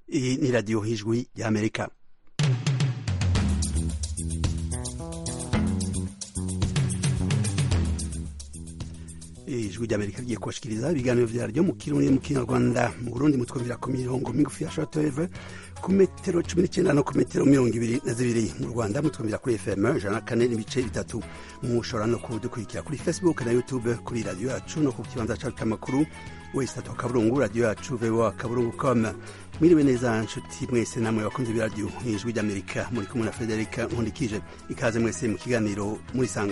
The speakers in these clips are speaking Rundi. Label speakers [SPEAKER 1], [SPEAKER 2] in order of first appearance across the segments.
[SPEAKER 1] Iyi ni radiyo y'ijwi y'amerika ijwi ry'amerika rigiye kubashikiriza ibiganiro vyaryo mu kirundi mu kinyarwanda mu burundi mutwumvira ku mirongo migufi ya shortwave ku metero cumi n'icenda no ku metero mirongo ibiri na zibiri mu rwanda mutwumvira kuri fm ijana na kane n'ibice bitatu mushobora no kudukurikira kuri facebook na youtube kuri radiyo yacu no ku kibanza cacu c'amakuru wesitatu akaburungu radiyo yacu voa kaburungu com mwiriwe neza nshuti mwese namwe bakunze b'iradiyo ijwi ry'amerika muri kumwe na federika nkundikije ikaze mwese mu kiganiro murisanga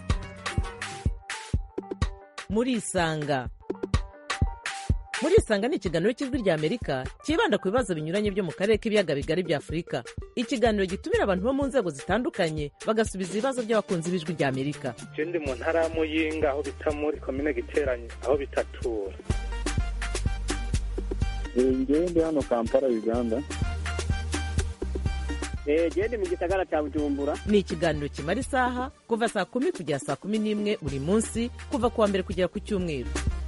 [SPEAKER 2] murisanga murisanga ni ikiganiro cy'ijwi rya amerika cyibanda ku bibazo binyuranye byo mu karere k'ibiyaga bigari bya afurika ikiganiro gitumira abantu bo mu nzego zitandukanye bagasubiza ibibazo by'abakunzi b'ijwi rya amerika
[SPEAKER 3] je ndi mu ntara ya muyinga aho bita muri komine giteranye aho bitatura
[SPEAKER 4] ngewe ndi hano kampala uganda
[SPEAKER 5] gende mu gisagara cya bujumbura
[SPEAKER 2] ni ikiganiro kimara isaha kuva saa kumi kugera saa kumi n'imwe buri munsi kuva ku wa mbere kugera ku cyumweru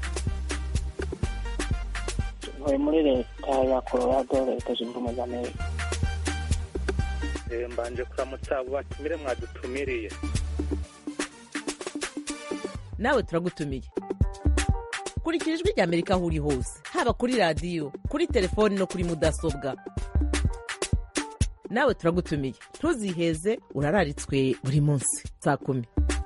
[SPEAKER 5] ntuye muri leta ya colorado leta zunze ubumwe za amerika
[SPEAKER 3] Eh, mbanje kuramutsa abo batumire mwadutumiriye
[SPEAKER 2] nawe turagutumiye kurikira ijwi rya amerika aho uri hose haba kuri radiyo kuri telefoni no kuri mudasobwa nawe turagutumiye ntuziheze urararitswe buri munsi saa kumi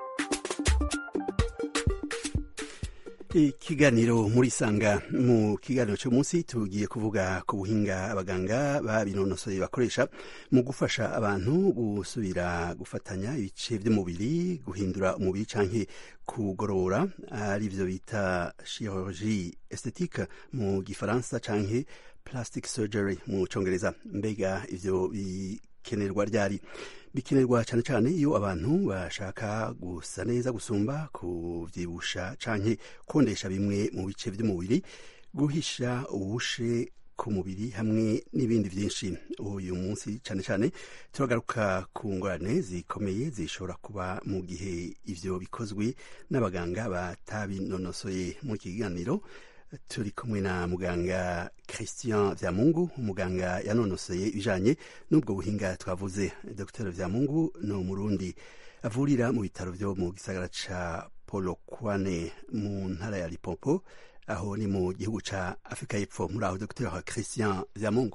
[SPEAKER 1] ikiganiro murisanga mu kiganiro cy'umunsi tugiye kuvuga ku buhinga abaganga babinonosoye bakoresha mu gufasha abantu gusubira gufatanya ibice by'umubiri guhindura umubiri canke kugorora arivyo bita chirurgie esthétique mu gifaransa canke plastic surgery mu congereza mbega ivyo bikenerwa ryari bikenerwa cyane cyane iyo abantu bashaka gusa neza gusumba kuvyibusha canke kondesha bimwe mu bice by'umubiri guhisha ubushe ku mubiri hamwe n'ibindi byinshi uyu munsi cyane cyane turagaruka ku ngorane zikomeye zishobora kuba mu gihe ivyo bikozwe n'abaganga batabinonosoye mu kiganiro turi kumwe na muganga christian vyamungu umuganga yanonosoye ibijanye n'ubwo buhinga twavuze dr vyamungu ni umurundi avurira mu bitaro vyo mu gisagara ca polokwane mu ntara ya lipopo aho ni mu gihugu ca afurika y'epfo muri aho dr christian vyamungu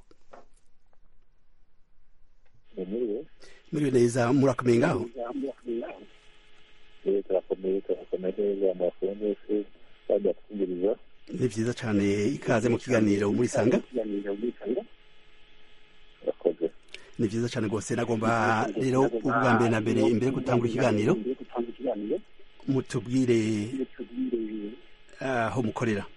[SPEAKER 4] muriwe
[SPEAKER 1] muriwe neza murakomeye ngaho
[SPEAKER 4] Eh, turakomeye turakomeye neza amakuru mwese kandi atwumviriza
[SPEAKER 1] ni vyiza cane ikaze mu kiganiro murisanga
[SPEAKER 4] urakoze
[SPEAKER 1] ni vyiza cane rwose nagomba rero ubwa mbere na mbere imbere yo gutangura ikiganiro mutubwire aho mukorera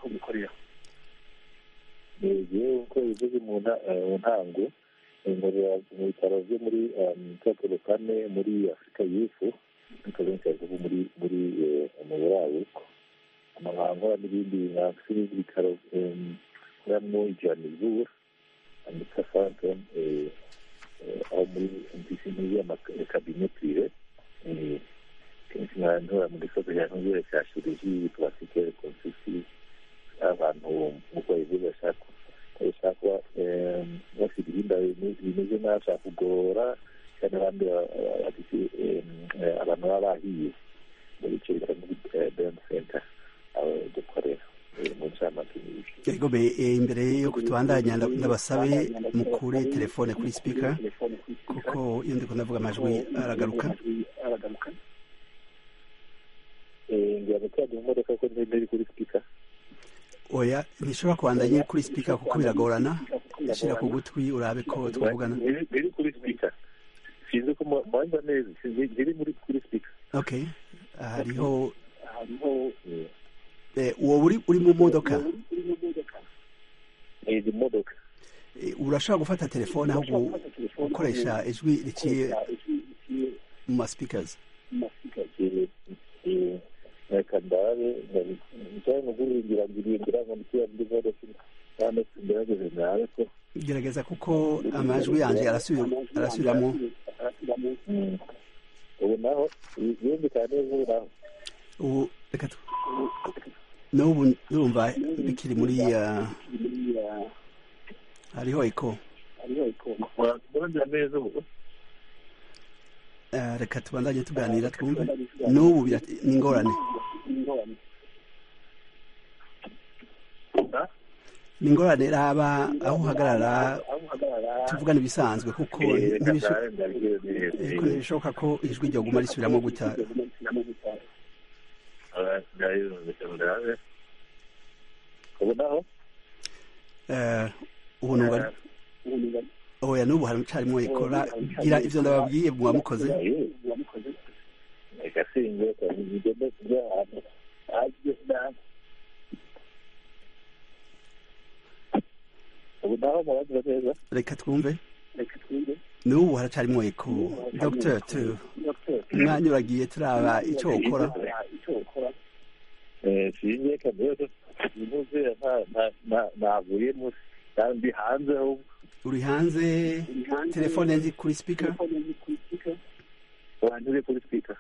[SPEAKER 4] ngewe uko bivuze mu nta- eh, mu ntango nkorera mu bitaro byo muri tokyo kane muri afurika y'epfo ariko benshi bavuga muri muri eh, mu buraruko amabanga n'ibindi nka n'ibindi bitaro nkoramwo ijanizur andika santon aho muri mpisi muri amakabine prive eh, kenshi nkantora mu gisozi cya ntuzure cya chirurgie plastique reconstructive abantu nk'uko bivuze bashaka bashaka kuba eh, bafite ibihimba bime- bimeze nabi bashaka kugorora cyane abandi ba- ba- bafite eh, eh, abantu baba bahiye mu bice bitari muri burn center aho dukorera eh, mu ncamake n'ibiki
[SPEAKER 1] Yego be eh, imbere yo kutubandanya nda- ndabasabe mukure telefone kuri speaker kuko iyo ndiko ndavuga amajwi aragaruka
[SPEAKER 4] Eh, ngira ngo tuyajya mu modoka ko ntiri kuri speaker
[SPEAKER 1] oya ntishobora kubandanya kuri speaker kuko biragorana shira ku gutwi urabe ko twavugana
[SPEAKER 4] Ntiri- ntiri kuri speaker sinzi ko mu- mwanza neza sinzi- ntiri muri kuri speaker
[SPEAKER 1] okay hariho
[SPEAKER 4] Eh,
[SPEAKER 1] eh, uwo uri uri mu modoka
[SPEAKER 4] eh, ni modoka
[SPEAKER 1] Eh, urashobora gufata telefone aho gu- gukoresha ijwi riciye mu ma speakers
[SPEAKER 4] reka ndabe njyawe mu guhingira ngira ngo ndikiya muri modoka kandi ngerageze nawe ko
[SPEAKER 1] gerageza kuko amajwi yanje arasubira arasubiramo
[SPEAKER 4] ubu naho yumvikana neza ubu naho
[SPEAKER 1] ubu reka tu- n'ubu ndumva bikiri muri uh, hariho eko
[SPEAKER 4] murumvira neza ubu
[SPEAKER 1] Eh, reka tubandanye tuganira twumve n'ubu bira- ni ingorane
[SPEAKER 4] Ha?
[SPEAKER 1] ni ingorane raba aho uhagarara tuvugana ibisanzwe kuko
[SPEAKER 4] Eh, reka
[SPEAKER 1] ntibisho-
[SPEAKER 4] ndabe ndabwire neza.
[SPEAKER 1] eh, ko ntibishoboka ko ijwi ryoguma risubiramo gutya
[SPEAKER 4] Ah, ndabe, reka ndabe. ubu naho
[SPEAKER 1] Eh, ubu numva oya n'ubu haracarimo ikora gira ivyo ndababwiye mwamukoze
[SPEAKER 4] reka singe ngende kujya ahantu hajye nabi ubu naho murabwira neza
[SPEAKER 1] reka twumve n'ubu haracarimo eko dr tu umwanya uragiye turaba ico ukora
[SPEAKER 4] Eh, singe kamere imuze navuyemo kandi hanze ahubwo
[SPEAKER 1] uri hanze telefone ndi kuri speaker
[SPEAKER 4] wanyure kuri speaker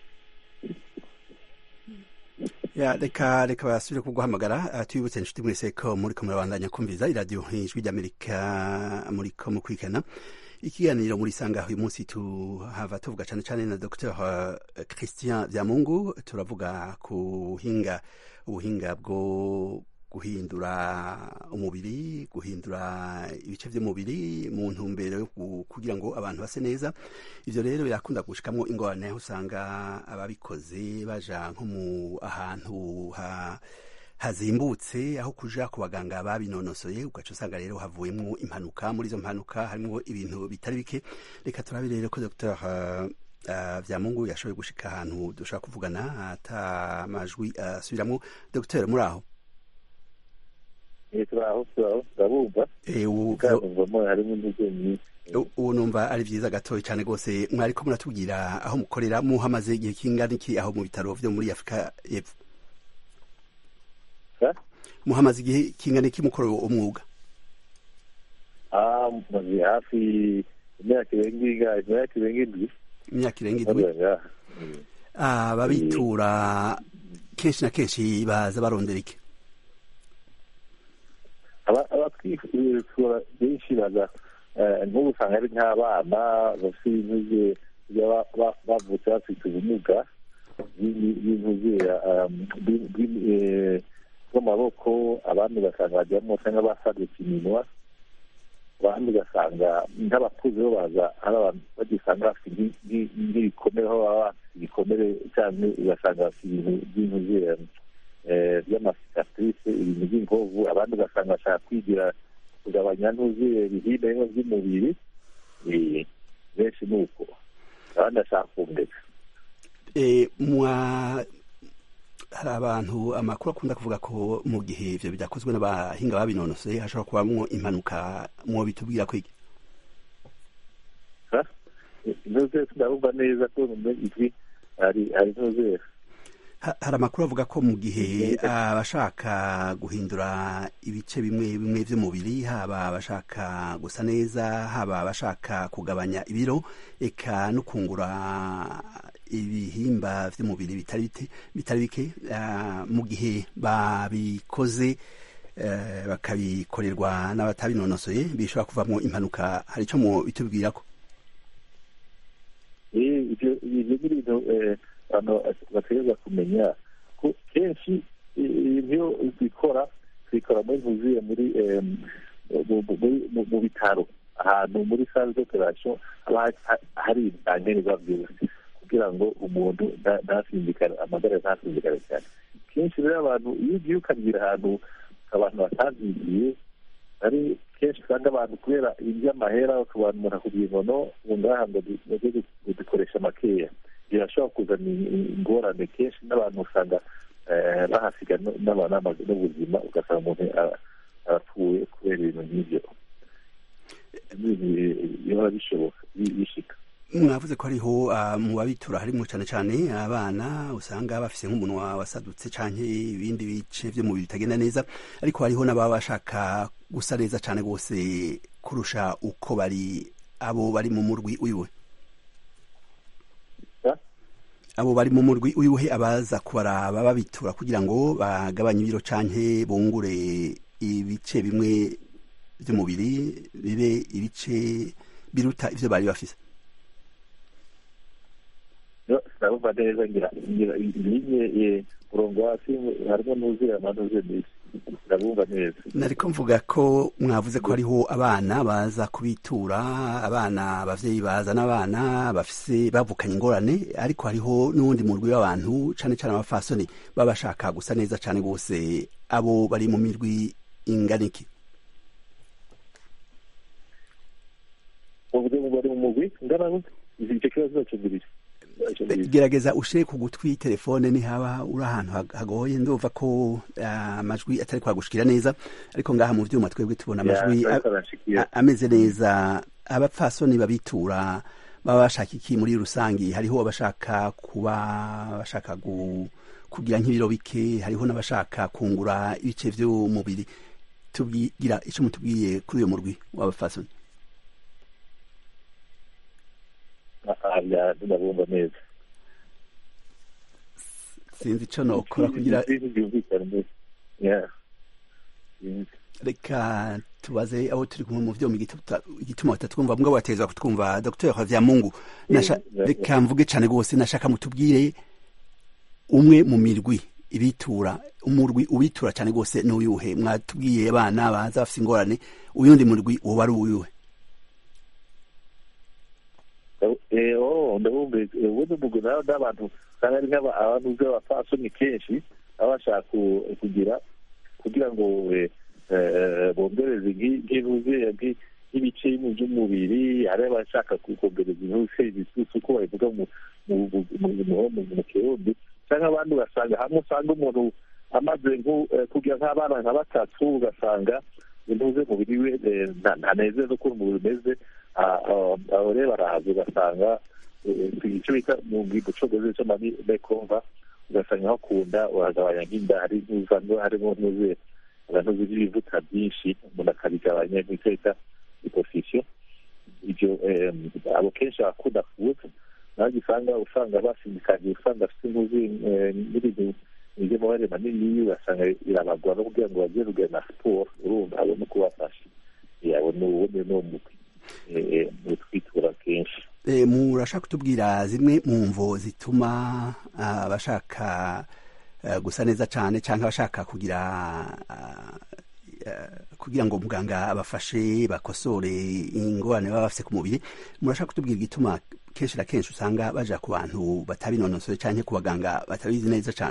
[SPEAKER 1] ya reka reka basubire kuguhamagara uh, tubibutse inshuti mwese ko muriko murabandanya kumviza iradiyo ijwi ry'amerika muriko mukurikirana ikiganiro muri sanga uyu munsi tuhava tuvuga cyane cyane na dr uh, christian vyamungu turavuga ku buhinga ubuhinga bwo guhindura umubiri guhindura ibice by'umubiri mu ntumbero yo ku- kugira ngo abantu base neza ivyo rero birakunda gushikamwo ingorane aho usanga ababikoze baja nko mu ahantu ha hazimbutse aho kuja ku baganga babinonosoye ugaca usanga rero havuyemwo impanuka muri izo mpanuka harimwo ibintu bitari bike reka turabe rero ko dr uh, uh, vyamungu yashoboye gushika ahantu dushobora kuvugana ata majwi asubiramwo dr muri aho
[SPEAKER 4] Eh, turaho turaho turabumva
[SPEAKER 1] Eh, ubu
[SPEAKER 4] kavamo harimo intege nyinshi
[SPEAKER 1] U- ubu numva ari vyiza gatoya cyane rwose mwariko muratubwira aho mukorera muhamaze igihe kingana iki aho mu bitaro vyo muri afurika y'epfo
[SPEAKER 4] Ha?
[SPEAKER 1] muhamaze igihe kingana iki mukora uwo umwuga
[SPEAKER 4] ah maze hafi imyaka irenga ingahe imyaka irenga indwi
[SPEAKER 1] imyaka irenga indwi
[SPEAKER 4] nkorera ngaha Mm.
[SPEAKER 1] ababitura kenshi na kenshi baza barondera iki
[SPEAKER 4] Aba- abatwifura benshi baza eh, nk'ubu usanga ari nk'abana bafite ibintuze baba- ba- bavutse bafite ubumuga bw'intuze bw'amaboko abandi ugasanga bajyamo cyangwa basadutse iminwa abandi ugasanga nk'abakuze bo baza ari abantu bagisanga bafite nk'i- nk'i- nk'ibikomere aho baba bafite ibikomere cyangwa ugasanga bafite ibintu by'intuze eh, by'amasikatrice ibintu by'inkovu abandi ugasanga bashaka kwigira kugabanya ntuzuye ibihimba bimwe by'umubiri eh, benshi ni uko abandi bashaka kumureka
[SPEAKER 1] Eh, mwa hari abantu amakuru akunda kuvuga ko mu gihe ivyo bidakozwe n'abahinga babinonosoye hashobora kubamwo impanuka mwo bitubwira ko iki
[SPEAKER 4] intuze tunabumva neza ko mu ijwi hari hari intuze
[SPEAKER 1] Ha- hari amakuru avuga ko mu gihe abashaka guhindura ibice bimwe bimwe by'umubiri haba abashaka gusa neza haba abashaka kugabanya ibiro eka no kungura ibihimba by'umubiri bitari bite- bitari bike ah, mu gihe babikoze eh, bakabikorerwa n'abatabinonosoye bishobora kuvamo impanuka hari icyo mu bitubwira ko
[SPEAKER 4] Eh, ibyo ibyo ni ibintu eh, abantu bategereza kumenya ko kenshi eh, ibyo bikora bikora muri ntuzuye muri eh, mu- mu- muri- mu- mu bitaro ahantu muri sale d'operation haba ha- hari ibyankenerwa byose kugira ngo umuntu nta- ntasindikare amagara ntasindikare cyane kenshi rero abantu iyo ugiye ukabwira ahantu abantu batavyigiye ari kenshi usanga abantu kubera iby'amahera abantu umuntu akubwira ngo no ubu ngaha ngo du- ngo du- dukoresha makeya birashobora kuzana i- ingorane kenshi n'abantu usanga eh, bahasiga no- n'aba- n'ama- n'ubuzima ugasanga umuntu a- arapfuye kubera ibintu nk'ibyo biba bishoboka bi- bishika
[SPEAKER 1] mwavuze ko hariho ah, mu babitura harimo cyane cyane abana usanga bafise nk'umunwa wasadutse canke ibindi bice by'umubiri bitagenda neza ariko hariho n'ababa bashaka gusa neza cyane rwose kurusha uko bari abo bari mu murwi uyuwe
[SPEAKER 4] Ha?
[SPEAKER 1] abo bari mu murwi uyuhe abaza kubaraba babitura kugira ngo bagabanye ibiro canke bungure ibice bimwe by'umubiri bibe ibice biruta ivyo bari bafise
[SPEAKER 4] yo sinabumva neza ngira ngira linye murongo hasi harimo nuzuye amanuze misi ndabumva neza
[SPEAKER 1] nariko mvuga ko mwavuze ko hariho abana baza kubitura abana abavyeyi bazana abana bafise bavukanye ingorane ariko hariho n'uwundi murwi w'abantu cane cane abafasoni baba bashaka gusa neza cane gose abo bari mu mirwi inganiki
[SPEAKER 4] uvuze ngo bari mu mugwi ngana gute icyo kibazo zacugurije
[SPEAKER 1] gerageza ushire ku gutwi telefone nihaba uri ahantu hag- hagoye ndumva ko ah, amajwi atari kwagushikira neza ariko ngaha mu vyuma twebwe tubona amajwi a- a- ameze neza abapfasoni babitura baba bashaka iki muri rusangi hariho abashaka kuba bashaka gu, kugira nk'ibiro bike hariho n'abashaka kungura ibice vy'umubiri tubwira ico mutubwiye kuri uyo murwi w'abapfasoni
[SPEAKER 4] ndabumva neza
[SPEAKER 1] sinzi ico nokora kugira
[SPEAKER 4] byumvikana neza Yeah. Sinzi.
[SPEAKER 1] reka tubaze abo turi kumwe mu vyuma igituta- igituma batatwumva mbwa batezwa kutwumva dr havyamungu Nasha-
[SPEAKER 4] Yeah.
[SPEAKER 1] reka mvuge cane gose nashaka mutubwire umwe mu mirwi ibitura umurwi ubitura cane gose n'uyuhe mwatubwiye abana baza bafise ingorane uyundi murwi woba ari uyuhe
[SPEAKER 4] Eh, oh, ndabumva ubundi umugwi nawe n'abantu kandi ari nk'aba- abantu b'abapfasoni kenshi baba bashaka ku- kugira kugira ngo eh, eh, bongereze nk'i- nk'inuze nk'i- nk'ibice mu by'umubiri hari abashaka ku- kongereza intuze ibisusu uko babivuga mu mu- mu- mu- mu- mu- mu kirundi cyangwa abandi ugasanga hamwe usanga umuntu amaze nku- eh, kugira nk'abana nka batatu ugasanga intuze umubiri we eh, nta- ntanezeza uko umubiri umeze Ah, ah, aho rero barahaza ugasanga eh, icyo bita mu gicogozi cyo mani bekomva ugasanga hakunda uragabanya nk'inda hari n'uzano harimo n'uze abantu z'ibivuta byinshi umuntu akabigabanya nk'icyo bita iposisiyo ibyo eh, abo kenshi bakunda kubuza naho usanga usanga basindikanye usanga afite intuzi eh, n'ibintu by'amabare manini ugasanga birabagora no kugira ngo bagire rugero na siporo urumva abone uko bafashe yabona ubundi ni umugwi eh, eh, twitura kenshi
[SPEAKER 1] E, murashaka kutubwira zimwe mu mvo zituma ah, abashaka eh, gusa neza cane canke abashaka kugira ah, eh, kugira ngo muganga abafashe bakosore ingorane baba bafise ku mubiri murashaka kutubwira igituma kenshi na kenshi usanga baja ku bantu batabinonosoye canke ku baganga batabizi neza cane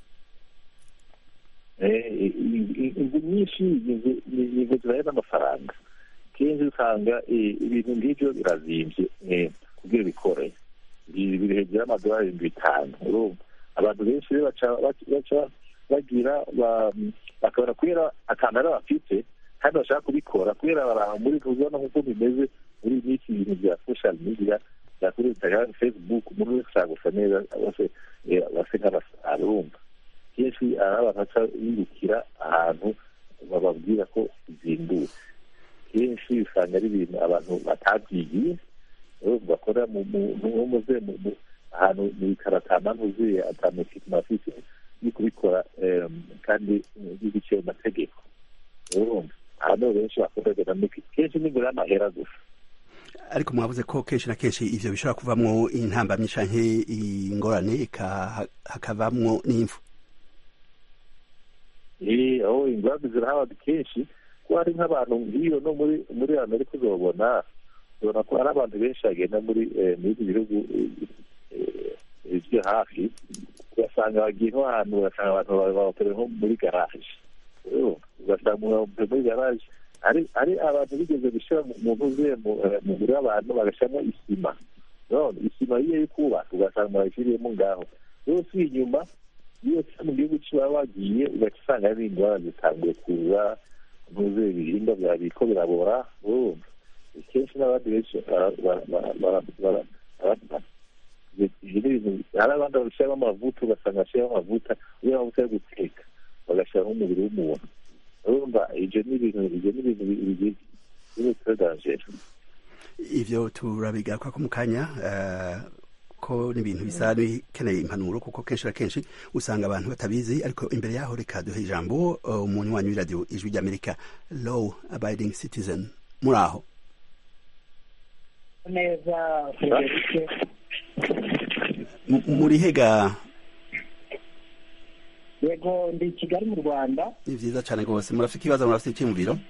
[SPEAKER 4] Eh, inzu nyinshi inzu zibaye n'amafaranga kenshi usanga eh, ibintu nk'ibyo birazimvye eh, kugira bikore biri biri hejuru y'amadolari ibihumbi bitanu urumva abantu benshi rero baca baca- baca bagira ba- bakabona kubera akantu ari bafite kandi bashaka kubikora kubera baraba muri kuzibona nk'uko bimeze muri iyi minsi ibintu bya social media bya kuri instagram facebook umuntu wese ashaka gusa neza bose eh, base nk'abasara urumva kenshi ari abantu baca bibukira ahantu bababwira ko bizimbutse kenshi usanga ari ibintu abantu batabyigiye urumva bakora mu mu- mu- muze mu- mu- ahantu mu bikaratama ntuzuye atamufite afite yo kubikora em, kandi biciye mu mategeko urumva ahantu benshi bakunda kugenda muri kenshi n'imbere y'amahera gusa
[SPEAKER 1] ariko mwavuze ko kenshi na kenshi ivyo bishobora kuvamwo intambamyi canke ingorane eka- hakavamwo n'imfu
[SPEAKER 4] Eh, aho ingwate zirahaba kenshi ko hari nk'abantu nk'iyo no muri muri amerika uzobona ubona ko hari abantu benshi bagenda muri eh, muri ibi bihugu eh, eh, byo hafi ugasanga bagiye nko ahantu ugasanga abantu babakorera nko muri garaje Urumva? ugasanga umuntu yabakoreye muri garaje hari hari abantu bigeze gushyira mu- mu ntuze mu- eh, mu mubiri w'abantu bagashyiramo isima none isima iyo iri kubaka ugasanga bayishyiriyemo ngaho rero usubiye inyuma iyo usa mu gihugu kiba wagiye ugaca usanga hari indwara zitanguye kuza ntuze ibihingwa byawe biriko birabora urumva kenshi n'abandi benshi bara- bara- bara- bara- bara- bara- ibyo ni ibintu hari abandi bashyiramo amavuta ugasanga bashyiramo amavuta iyo amavuta yo guteka bagashyiramo umubiri w'umuntu urumva ibyo ni ibintu ibyo ni ibintu bigiye biri très dangereux
[SPEAKER 1] ivyo turabigaruka ko mu kanya eh, ko n'ibintu bisa n'ikeneye impanuro kuko kenshi na kenshi usanga abantu batabizi ariko imbere yaho reka duhe ijambo umunywanyi w'iradiyo ijwi ry'amerika law abiding citizen muri aho
[SPEAKER 5] neza federike
[SPEAKER 1] muri hega
[SPEAKER 5] yego ndi kigali mu rwanda
[SPEAKER 1] ni vyiza cane rwose murafite ikibazo murafite icyiyumviro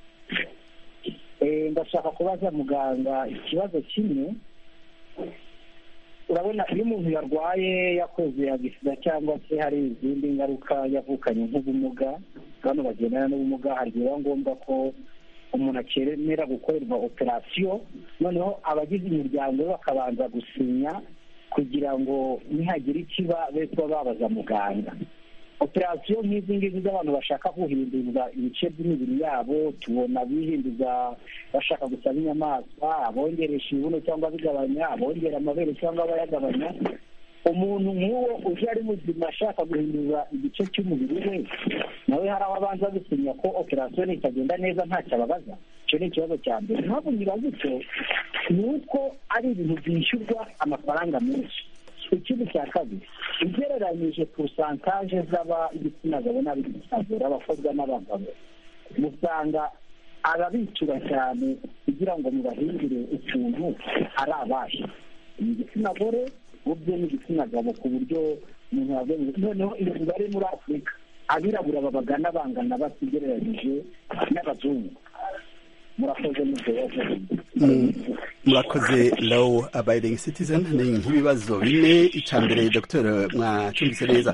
[SPEAKER 5] ndashaka kubaza muganga ikibazo kimwe urabona iyo umuntu yarwaye yakoze agisida cyangwa se hari izindi ngaruka yavukanye nk'ubumuga bano bagendana n'ubumuga hari igihe biba ngombwa ko umuntu akenera gukorerwa operasiyo noneho abagize umuryango we bakabanza gusinya kugira ngo nihagira ikiba be kuba babaza muganga operasiyo nk'izi ngizi z'abantu bashaka guhinduza ibice by'imibiri yabo tubona bihinduza bashaka gusaba inyamaswa abongeresha ibibuno cyangwa bigabanya abongera amabere cyangwa abayagabanya umuntu nk'uwo uje ari muzima ashaka guhinduza igice cy'umubiri we nawe hari aho abanza gusinya ko operasiyo nitagenda neza ntacyo ababaza icyo ni ikibazo cya mbere impamvu nyibaza icyo ni uko ari ibintu byishyurwa amafaranga menshi ikindi cya kabiri ugereranyije porosantaje z'ab'igitsina gabo n'ab'igitsina gore abakobwa n'abagabo usanga ababicura cyane kugira ngo mubahindure utuntu ari abahe ni igitsina gore ubwe n'igitsina gabo ku buryo umuntu yavuga noneho iyo mibare muri afurika abirabura babagana bangana batigereranyije n'abazungu murakoze n'ibyo
[SPEAKER 1] murakoze law abiding citizen ni nk'ibibazo bine icya mbere dr mwacumbise neza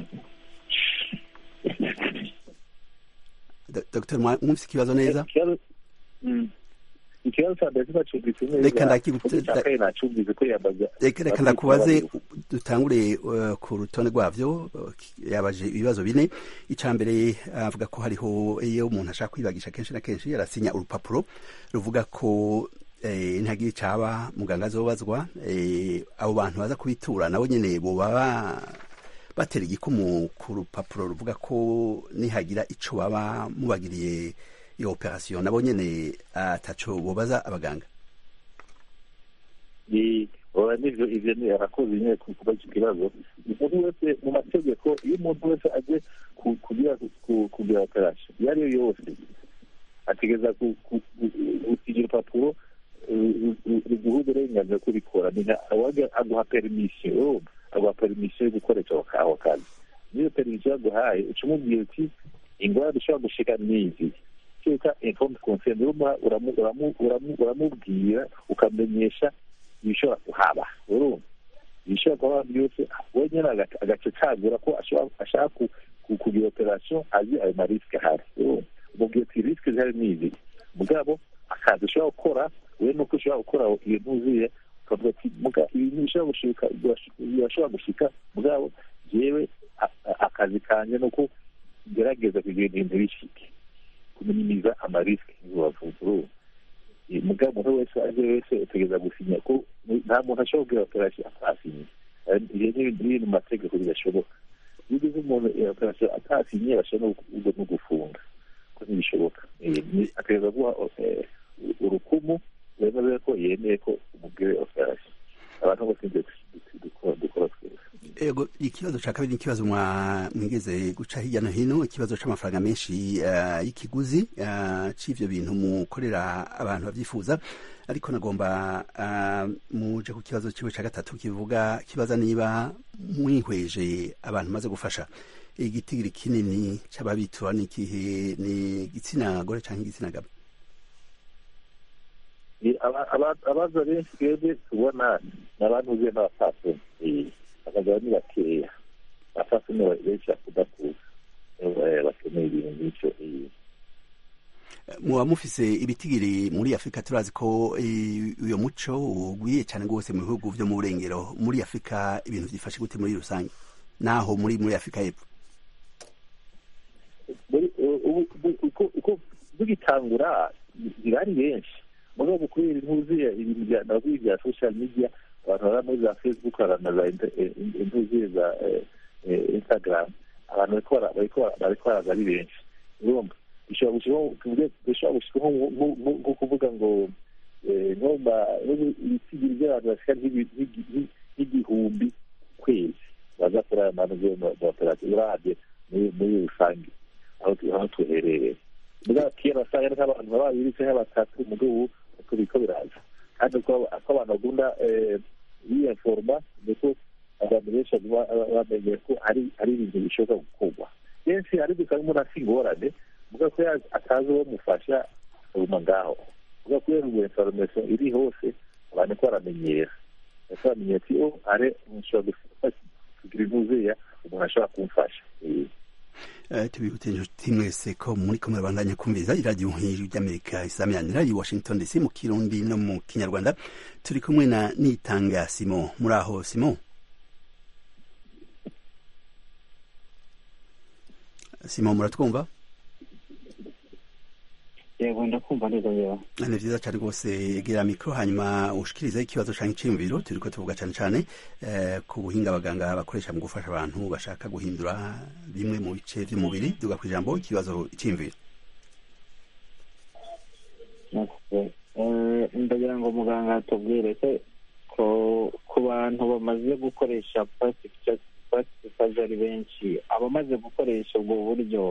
[SPEAKER 1] dr mwumvise ikibazo neza
[SPEAKER 4] ikibazo cya mbere kibacumbitse
[SPEAKER 1] Reka
[SPEAKER 4] neza
[SPEAKER 1] ndakigute-
[SPEAKER 4] icya kabiri nacumbitse ko yambaza
[SPEAKER 1] reka reka ndakubaze dutangure uh, ku rutonde rwavyo uh, yabaje ibibazo bine icya mbere avuga ko hariho iyo umuntu ashaka kwibagisha kenshi na kenshi arasinya urupapuro ruvuga ko eh, ntagira icaba muganga azobazwa eh, abo bantu baza kubitura nabo nyene boba ba- batera igikumu ku rupapuro ruvuga ko nihagira ico baba mubagiriye iyo operasiyo nabo nyene ataco bobaza abaganga
[SPEAKER 4] ni oya nivyo ivyo ni arakoze nyine ku- kuba icyo kibazo umuntu wese mu mategeko iyo umuntu wese aje ku- kugira ku- kugira operasiyo iyo ari yo yose ategereza ku- ku- ku- gusinya urupapuro ruguha uburenganzira kubikora ni nka awaga aguha perimisiyo urumva aguha perimisiyo yo gukoresha ako ka- ako kazi n'iyo perimisiyo yaguhaye uca umubwira uti ingwara ushobora gushika n'izi cyuka informed consent urumva uramu- uramu- uramu- uramubwira ukamenyesha ibishobora kuhaba urumva ibishobora kuhaba byose wenyine aga- agaca cagura ko ashobora- ashaka ku- ku- kugira operasiyo azi ayo marisike ahari urumva umubwira ati risike zihari ni izi mugabo akazi ushobora gukora we nuko ushobora gukora iyo ntuzuye ukavuga ati muga ibintu bishobora gushika birashobora gushika mugabo jewe a- a- akazi kanje nuko ngerageza kugira ibintu bishike kuminimiza amarisike ntibavuga urumva Eh, mugabo umuntu wese aje wese utegereza gusinya ko nta muntu ashobora kugira operasiyo atasinye Eh, ibyo ni ibintu biri mu mategeko bidashoboka iyo ugize umuntu iyo operasiyo atasinye bashobora no gu- no gufunga ko ntibishoboka Eh, ni- ategereza guha eh, urukumu wemeze ko yemeye ko umubwire operasiyo abantu bose nibyo dukora dukora twese
[SPEAKER 1] ego ikibazo cya kabiri ni ikibazo mwa- mwigeze guca hirya no hino ikibazo c'amafaranga menshi eh, y'ikiguzi eh, c'ivyo bintu mukorera abantu babyifuza ariko nagomba eh, muje ku kibazo ciwe ca gatatu kivuga kibaza niba mwihweje abantu maze gufasha igitigiri kinini c'ababitura ni ikihe ni igitsina gore canke igitsina gabo
[SPEAKER 4] Eh, aba- aba- abaza benshi twebwe tubona ni abantu uzuye n'abapfasoni Eh, abagabo ni bakeya abapfasoni ba- benshi bakunda kuza Eh, bakeneye ibintu nk'icyo eh.
[SPEAKER 1] muba mufise ibitigiri muri afurika turazi ko eh, uyo muco ugwiye cyane rwose mu bihugu vyo mu burengero muri afurika ibintu vyifashe gute muri rusange naho muri muri afurika y'epfo
[SPEAKER 4] muri ubu- ubu- uko- uko tugitangura birari benshi mugabo kubera intuzuye ibintu bya navuye bya social media abantu baba muri za facebook na za inter- eh, intuzuye za eh, eh, instagram abantu bariko bara- bariko bara- bariko baraza ari benshi urumva bishobora gushikaho tuvuge bishobora gushikaho nko- nko- nko- nko kuvuga ngo eh, nko ma- nko ibitigiri by'abantu bashika nk'ibi- nk'igi- nk'i- nk'igihumbi kwezi baza kuri aya manuze operasiyo urabye muri rusange aho tuherereye mbwa kera wasanga nk'abantu baba babiri cyangwa batatu mu gihugu uko biko biraza kandi uko abantu bagunda biyaforoma niko abantu benshi bamenye ko hari ibintu bishobora gukorwa kenshi ari gusanga umuntu afite ingorane mbwa ko atazi uwo mufasha aguma ngaho mbwa kubera ubu inforomasiyo iri hose abantu ko baramenyera ese bamenyera ati o are nshobora kugira inuzeya umuntu ashobora kumfasha
[SPEAKER 1] tubihute inshuti mwese ko muri kumwe bandanya kumviriza iradiyo nk'ijwi ry'amerika isamiranyira i washington dc mu kirundi no mu kinyarwanda turi kumwe na nitanga simo muri aho simo simo muratwumva
[SPEAKER 5] yego ndakumva neza yewe
[SPEAKER 1] ni vyiza cane rwose gira mikro hanyuma ushikirize ikibazo canke iciyumviro turiko tuvuga cane cane eh, ku buhinga abaganga bakoresha mu gufasha abantu bashaka guhindura bimwe mu bice vy'umubiri duga kw'ijambo ikibazo iciyumviro
[SPEAKER 6] ndagira ngo muganga atubwire se ko ku bantu bamaze gukoresha plastic surgery benshi abamaze gukoresha ubwo buryo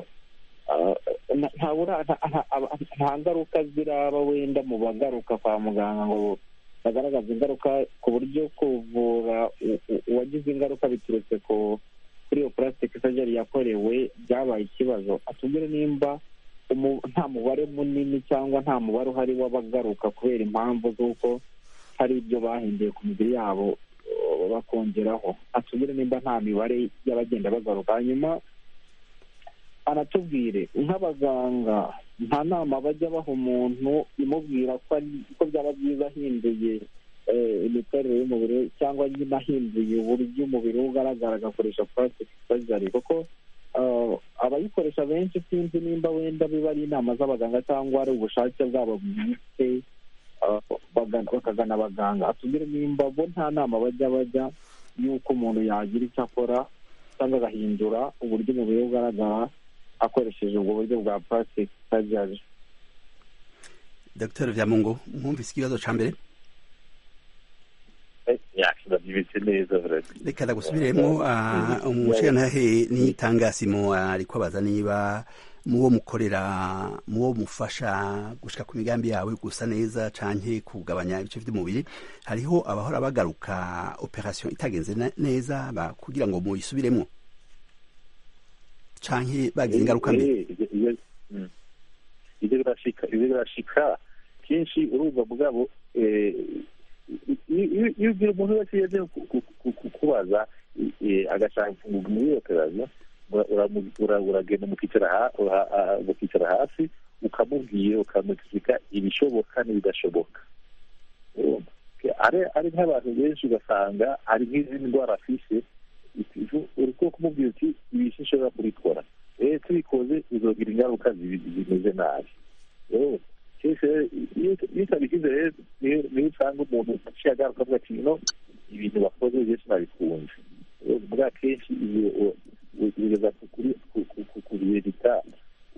[SPEAKER 6] nta ngaruka ziraba wenda mu bagaruka kwa muganga ngo bagaragaza ingaruka ku buryo kuvura uwagize ingaruka biturutse kuri iyo plastic surgery yakorewe byabaye ikibazo atubwire nimba nta mubare munini cyangwa nta mubare uhari w'abagaruka kubera impamvu z'uko hari ibyo bahinduye ku mibiri yabo bakongeraho atubwire nimba nta mibare y'abagenda bagaruka hanyuma anatubwire nk'abaganga nta nama bajya baha umuntu imubwira ko byaba byiza ahinduye imiterere y'umubiri cyangwa nyine ahinduye uburyo umubiri we ugaragara agakoresha plastic surgery kuko abayikoresha benshi sinzi nimba wenda biba ari inama z'abaganga cyangwa ari ubushake bwabo bwite bakagana abaganga atubwire nimba bo nta nama bajya bajya y'uko umuntu yagira icyo akora cyangwa agahindura uburyo umubiri we ugaragara akoresheje ubwo buryo bwa plastic surgery
[SPEAKER 1] dr vyamungu mwumvise ikibazo ca mbere
[SPEAKER 4] yakibabyibitse neza
[SPEAKER 1] reka ndagusubiremo umushigantahe n'itangasimo ariko abaza niba muwo mukorera muwo mufasha gushika ku migambi yawe gusa neza canke kugabanya ibice vy'umubiri hariho abahora bagaruka operation itagenze neza kugira ngo muyisubiremo canke bagize ingaruka mbi
[SPEAKER 4] ivyo birashika ivyo birashika kenshi urumva mugabo iyo ugira umuntu wese yaje kukubaza agashaka muri iyo operasiyo uragenda mukicara hasi ukamubwira ukamukika ibishoboka n'ibidashoboka ari nk'abantu benshi ugasanga hari nk'izindi ndwara afise uri kumubwira uti ibi sinshobora kubikora rero tubikoze bizogira ingaruka zimeze nabi iyo utabigize rero niyo usanga umuntu aciye agaruka avuga ati no ibintu bakoze byose nabikunze bwa kenshi bigeza ku bihe bitanu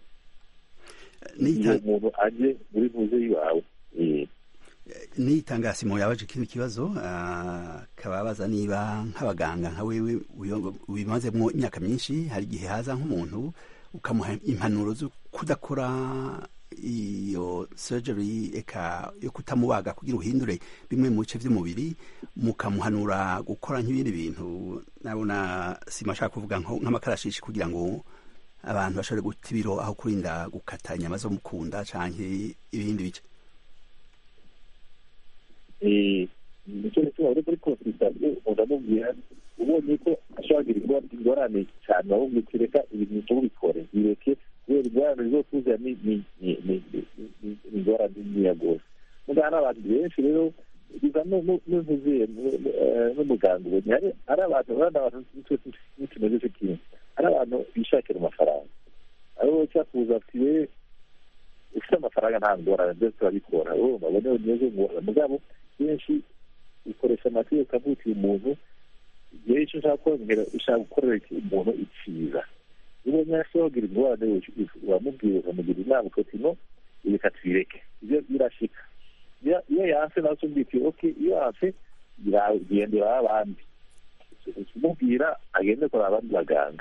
[SPEAKER 4] iyo umuntu aje muri muze iwawe
[SPEAKER 1] n'itangasimo yabaje kino kibazo kababaza niba nk'abaganga nka wewe ubimazemo imyaka myinshi hari igihe haza nk'umuntu ukamuha impanuro zo kudakora iyo surgery eka yo kutamubaga kugira uhindure bimwe mu bice by'umubiri mukamuhanura gukora nk'ibindi bintu nabona sima ashaka kuvuga nk'amakarashishi kugira ngo abantu bashobore guta ibiro aho kurinda gukata inyama zo mukunda canke ibindi bice
[SPEAKER 4] nicyo gituma uri kuri konsultation uramubwira ubonye ko ashobora kugira ingorane cyane ahubwo kireka ibintu ntubikore bireke kubera ingorane zo kuza ni ingorane nkeya rwose muganga n'abantu benshi rero biva n'uvuziye n'umuganga ubonye hari abantu abandi abantu n'utumeze cyo kimwe hari abantu bishakira amafaranga aribo cyakuza ati we ufite amafaranga nta ngorane byose turabikora urumva abone neza ngorane mugabo kenshi ukoresha amategeko avutiye umuntu igihe icyo ushaka kongera ushaka gukorera umuntu iciza iyo ubonye asohogira ingorane uramubwira ukamugira inama ukati no reka tubireke ibyo birashika iyo yanse nawe usumbwiye uti oke iyo yanse gendera abandi ukimubwira agende kureba abandi baganga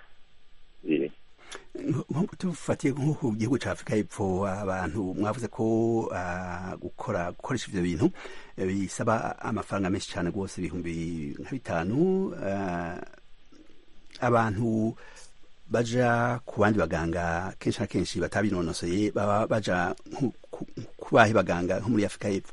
[SPEAKER 1] tufatiye nko ku gihugu cya afurika y'epfo abantu mwavuze ko gukora gukoresha ibyo bintu bisaba amafaranga menshi cyane rwose ibihumbi nka bitanu abantu baja ku bandi baganga kenshi na kenshi batabinonosoye baba baja ku bahe baganga nko muri afurika y'epfo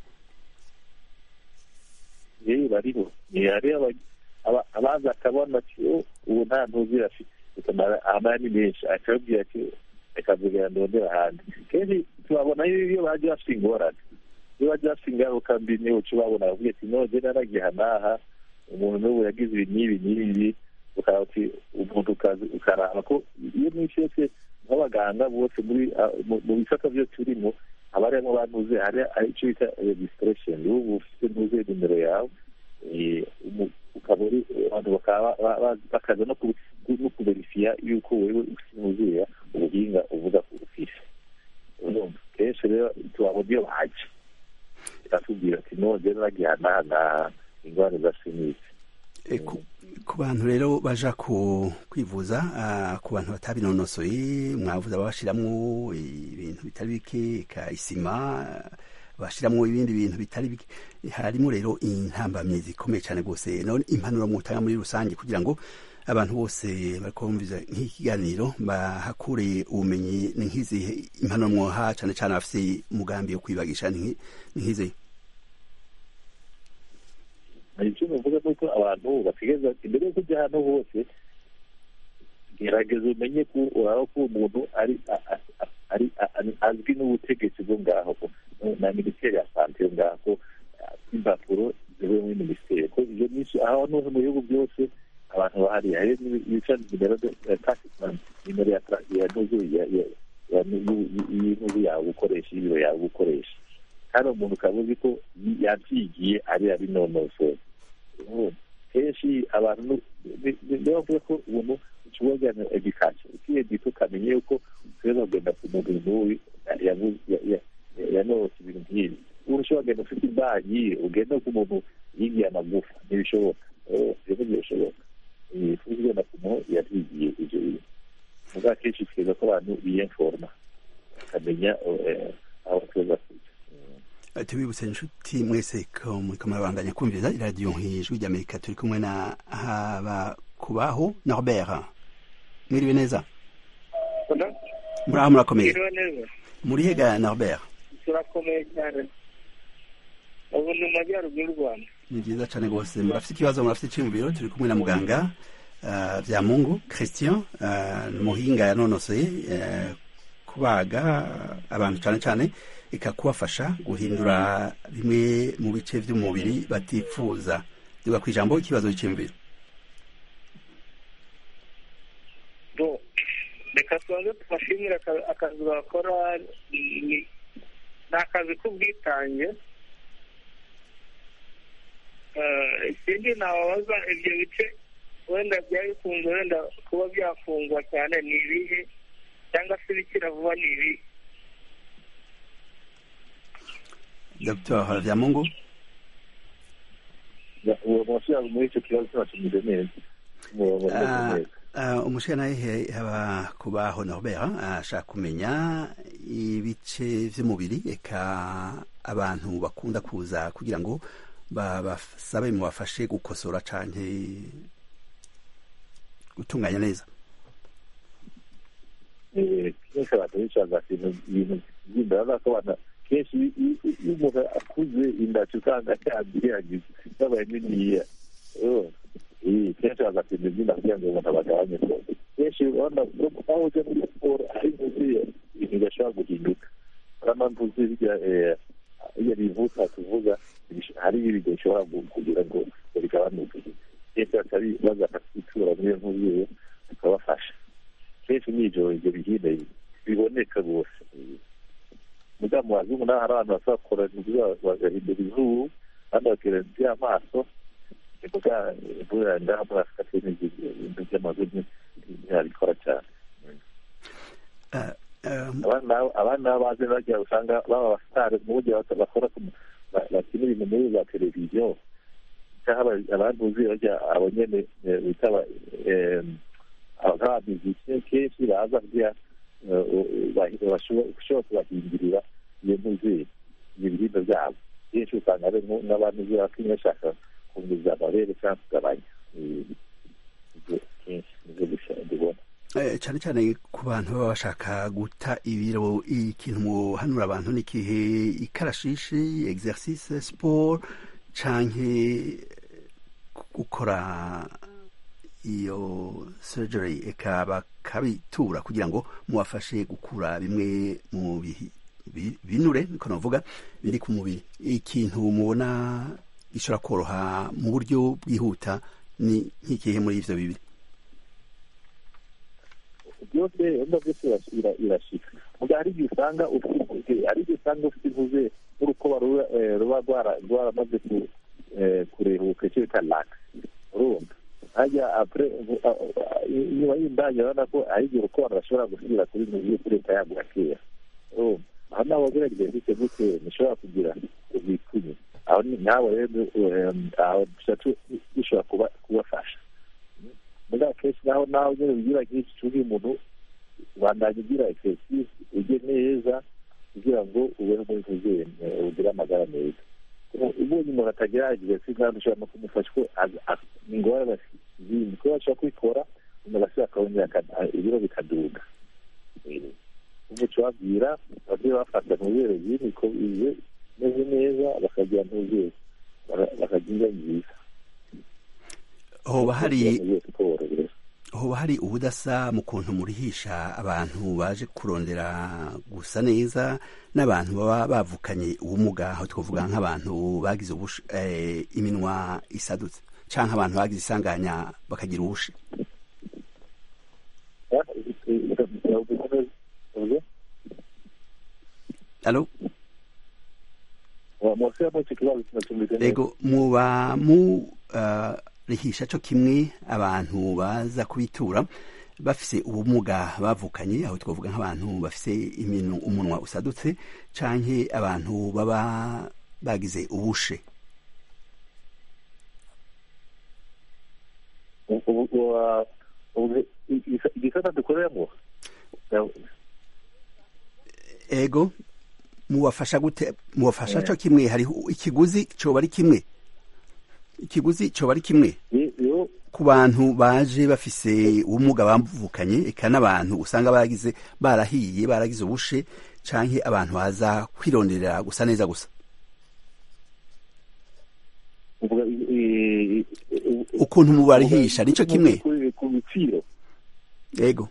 [SPEAKER 4] yewe bariho hariho abaza akabona ubu nta ntuzi afite amara ni menshi akabwira ati reka mvugana ndondera ahandi kenshi tubabona iyo baje bafite ingorane iyo baje bafite ingaruka mbi niho uca ubabona bavuga ati noje naragiha n'aha umuntu n'ubu yagize ibi n'ibi n'ibi ukaba uti umuntu ukaraba ko iyo mwinshi yose nk'abaganga bose muri mu bisata byo turimo haba harimo bantuze hari icyo bita registration ubu ufite ntuze nimero yawe ukaba uri abantu bakaba bakaza no kuberifiya yuko wewe usinuzuye ubuhinga uvuga ku ufise kenshi rero tubabona iyo baje iratubwira ati none nagihanahana ingwara za sinisi
[SPEAKER 1] ku bantu rero baja ku kwivuza ku bantu batabinonosoye mwavuze ababashiramwo ibintu bitari bike ka isima bashiramwo ibindi bintu bitari bike harimo rero intambamyi zikomeye cyane rwose none impanuro mutanga muri rusange kugira ngo abantu bose bakumviza nk'ikiganiro bahakure ubumenyi ni nk'izihe impanuro mwoha cyane cyane abafite umugambi wo kwibagisha ni nk'izihe
[SPEAKER 4] icyo navuga ni uko abantu bategereza imbere yo kujya ahantu hose gerageza umenye ko uraba ko umuntu ari azwi n'ubutegetsi bwo ngaho na minisiteri ya sante yo ngaho impapuro zivuye muri minisiteri ko ibyo byinshi aho n'ubu mu bihugu byose abantu bahari hari ibica nimero ya takisimani nimero ya ntuzu y'intuzu yawe gukoresha y'ibiro yawe gukoresha kandi umuntu ukaba uzi ko yabyigiye ari abinonosoye kenshi abantu niyo bavuga ko ubuntu ushobora na edikasiyo ukiye gito ukamenya yuko ushobora kugenda ku muntu n'uyu yanose ibintu nk'ibi ubu ushobora kugenda ufite imbanyi ugenda ku muntu yigiye amagufa ntibishoboka rero ntibishoboka kugenda ku muntu yabyigiye ibyo bintu muga kenshi twiza ko abantu biyenforoma bakamenya aho tuza kujya
[SPEAKER 1] tubibutse inshuti mwese ko muri kumwe babandanya kumviriza iradiyo nk'ijwi ry'amerika turi kumwe na habakubaho norbert mwiriwe neza muri aho murakomeye muri hega norbert
[SPEAKER 3] turakomeye cyane ubu ni mu majyaruguru y'u rwanda
[SPEAKER 1] ni byiza cyane rwose murafite ikibazo murafite icyiyumviro turi kumwe na muganga bya mungu christian muhinga yanonosoye kubaga abantu cyane cyane ikakubafasha guhindura bimwe mu bice by'umubiri batifuza duga ku ijambo ikibazo cy'imviro
[SPEAKER 3] reka tubanze tubashimire akazi bakora ni akazi k'ubwitange ikindi nababaza ibyo bice wenda byari bikunze wenda kuba byafungwa cyane ni ibihe cyangwa se ibikira vuba ni ibihe
[SPEAKER 1] Dr. Vyamungu
[SPEAKER 4] uwo mushyira muri icyo kibazo cyabashimije neza
[SPEAKER 1] umushyiranahe haba kubaho Norbert ashaka kumenya ibice by'umubiri eka abantu bakunda kuza kugira ngo basabe mubafashe gukosora cyane gutunganya neza
[SPEAKER 4] kenshi abantu bicaza ibintu by'inda ko abantu kenshi iyo umuntu akuze indaci usanga yanduye yagize yabaye niniya kenshi bagapima izina kugira ngo umuntu abagabanye rwose kenshi urabona aho ujya muri siporo ari ntuzuye ibintu bidashobora guhinduka urabona ntuzuye bijya iyo bivuta tuvuga hari ibintu bishobora kugira ngo bigabanuke kenshi batari baza bakatwitura muri iyo ntuzuye tukabafasha kenshi nijoro ibyo bihinde biboneka rwose mudamu wazungu naho hari abantu basakora bagahindura izuru kandi bakira by'amaso imvura ngaha muri afurika turi ibintu by'amazuru ntibabikora cyane abandi nabo bazi bagira usanga baba abasitari mu buryo bakora bakina ibintu muri za televiziyo cyangwa abantu uzi bajya abo nyene bita nk'abamiziki kenshi baza kugira bashobora kubahindurira iyo ntuzi ibiribwa byabo kenshi usanga ari n'abantu uzi bakinnyi bashaka kunguza amabere cyangwa kugabanya kenshi nibyo dubona
[SPEAKER 1] cyane cyane ku bantu baba bashaka guta ibiro ikintu muhanura abantu ni ikihe ikarashishi exercice sport canke gukora iyo surgery eka bakabitura kugira ngo mubafashe gukura bimwe mu binure niko navuga biri ku mubiri ikintu mubona gishobora koroha mu buryo bwihuta ni nk'ikihe muri ivyo bibiri
[SPEAKER 4] byose wenda byose irashika muga hari igihe usanga ufite hari igihe usanga ufite intuze nk'urukoba ruba rwaramaze kurehuka icyo bita lax urumva hajya apure inyuma y'indage urabona ko hari igihe urukoba rurashobora gusubira kuri nuzuye kuri leta yaguha kera urumva aho nawe wagerageza gute gute ntushobora kugira ubwikunye aho nawe rero aho dushobora kubafasha muri akenshi naho nawe nyine ugira nk'iki cyuhi umuntu ubandanya ugira exercise ujye neza kugira ngo ubeho muri kuzere ugire amagara meza ubonye umuntu atagira exercise ntabwo ushobora no kumufasha ko ni ingorane zindi kuko bashobora kubikora umuntu agasubira akabongera ibiro bikaduga ubu tubabwira ababyeyi bafata mu bibero byinshi ko bize meze neza bakagira ntuzere bakagira indyo nziza
[SPEAKER 1] hoba hari hoba hari ubudasa mu kuntu murihisha abantu baje kurondera gusa neza n'abantu baba bavukanye ubumuga aho twavuga nk'abantu bagize iminwa isadutse cyangwa abantu bagize isanganya bakagira ubushi alo ego muba mu rihisha cyo kimwe abantu baza kubitura bafise ubumuga bavukanye aho twavuga nk'abantu bafise umunwa usadutse canke abantu baba bagize ubushe
[SPEAKER 4] igisata dukoreramo
[SPEAKER 1] ego mubafasha gute mubafasha cyo kimwe hariho ikiguzi coba ari kimwe ikiguzi coba ari kimwe ku bantu baje bafise ubumuga bavukanye eka n'abantu usanga baragize barahiye baragize ubushe canke abantu baza kwironderera gusa neza gusa ukuntu mubarihisha nico kimwe
[SPEAKER 4] ku biciro
[SPEAKER 1] yego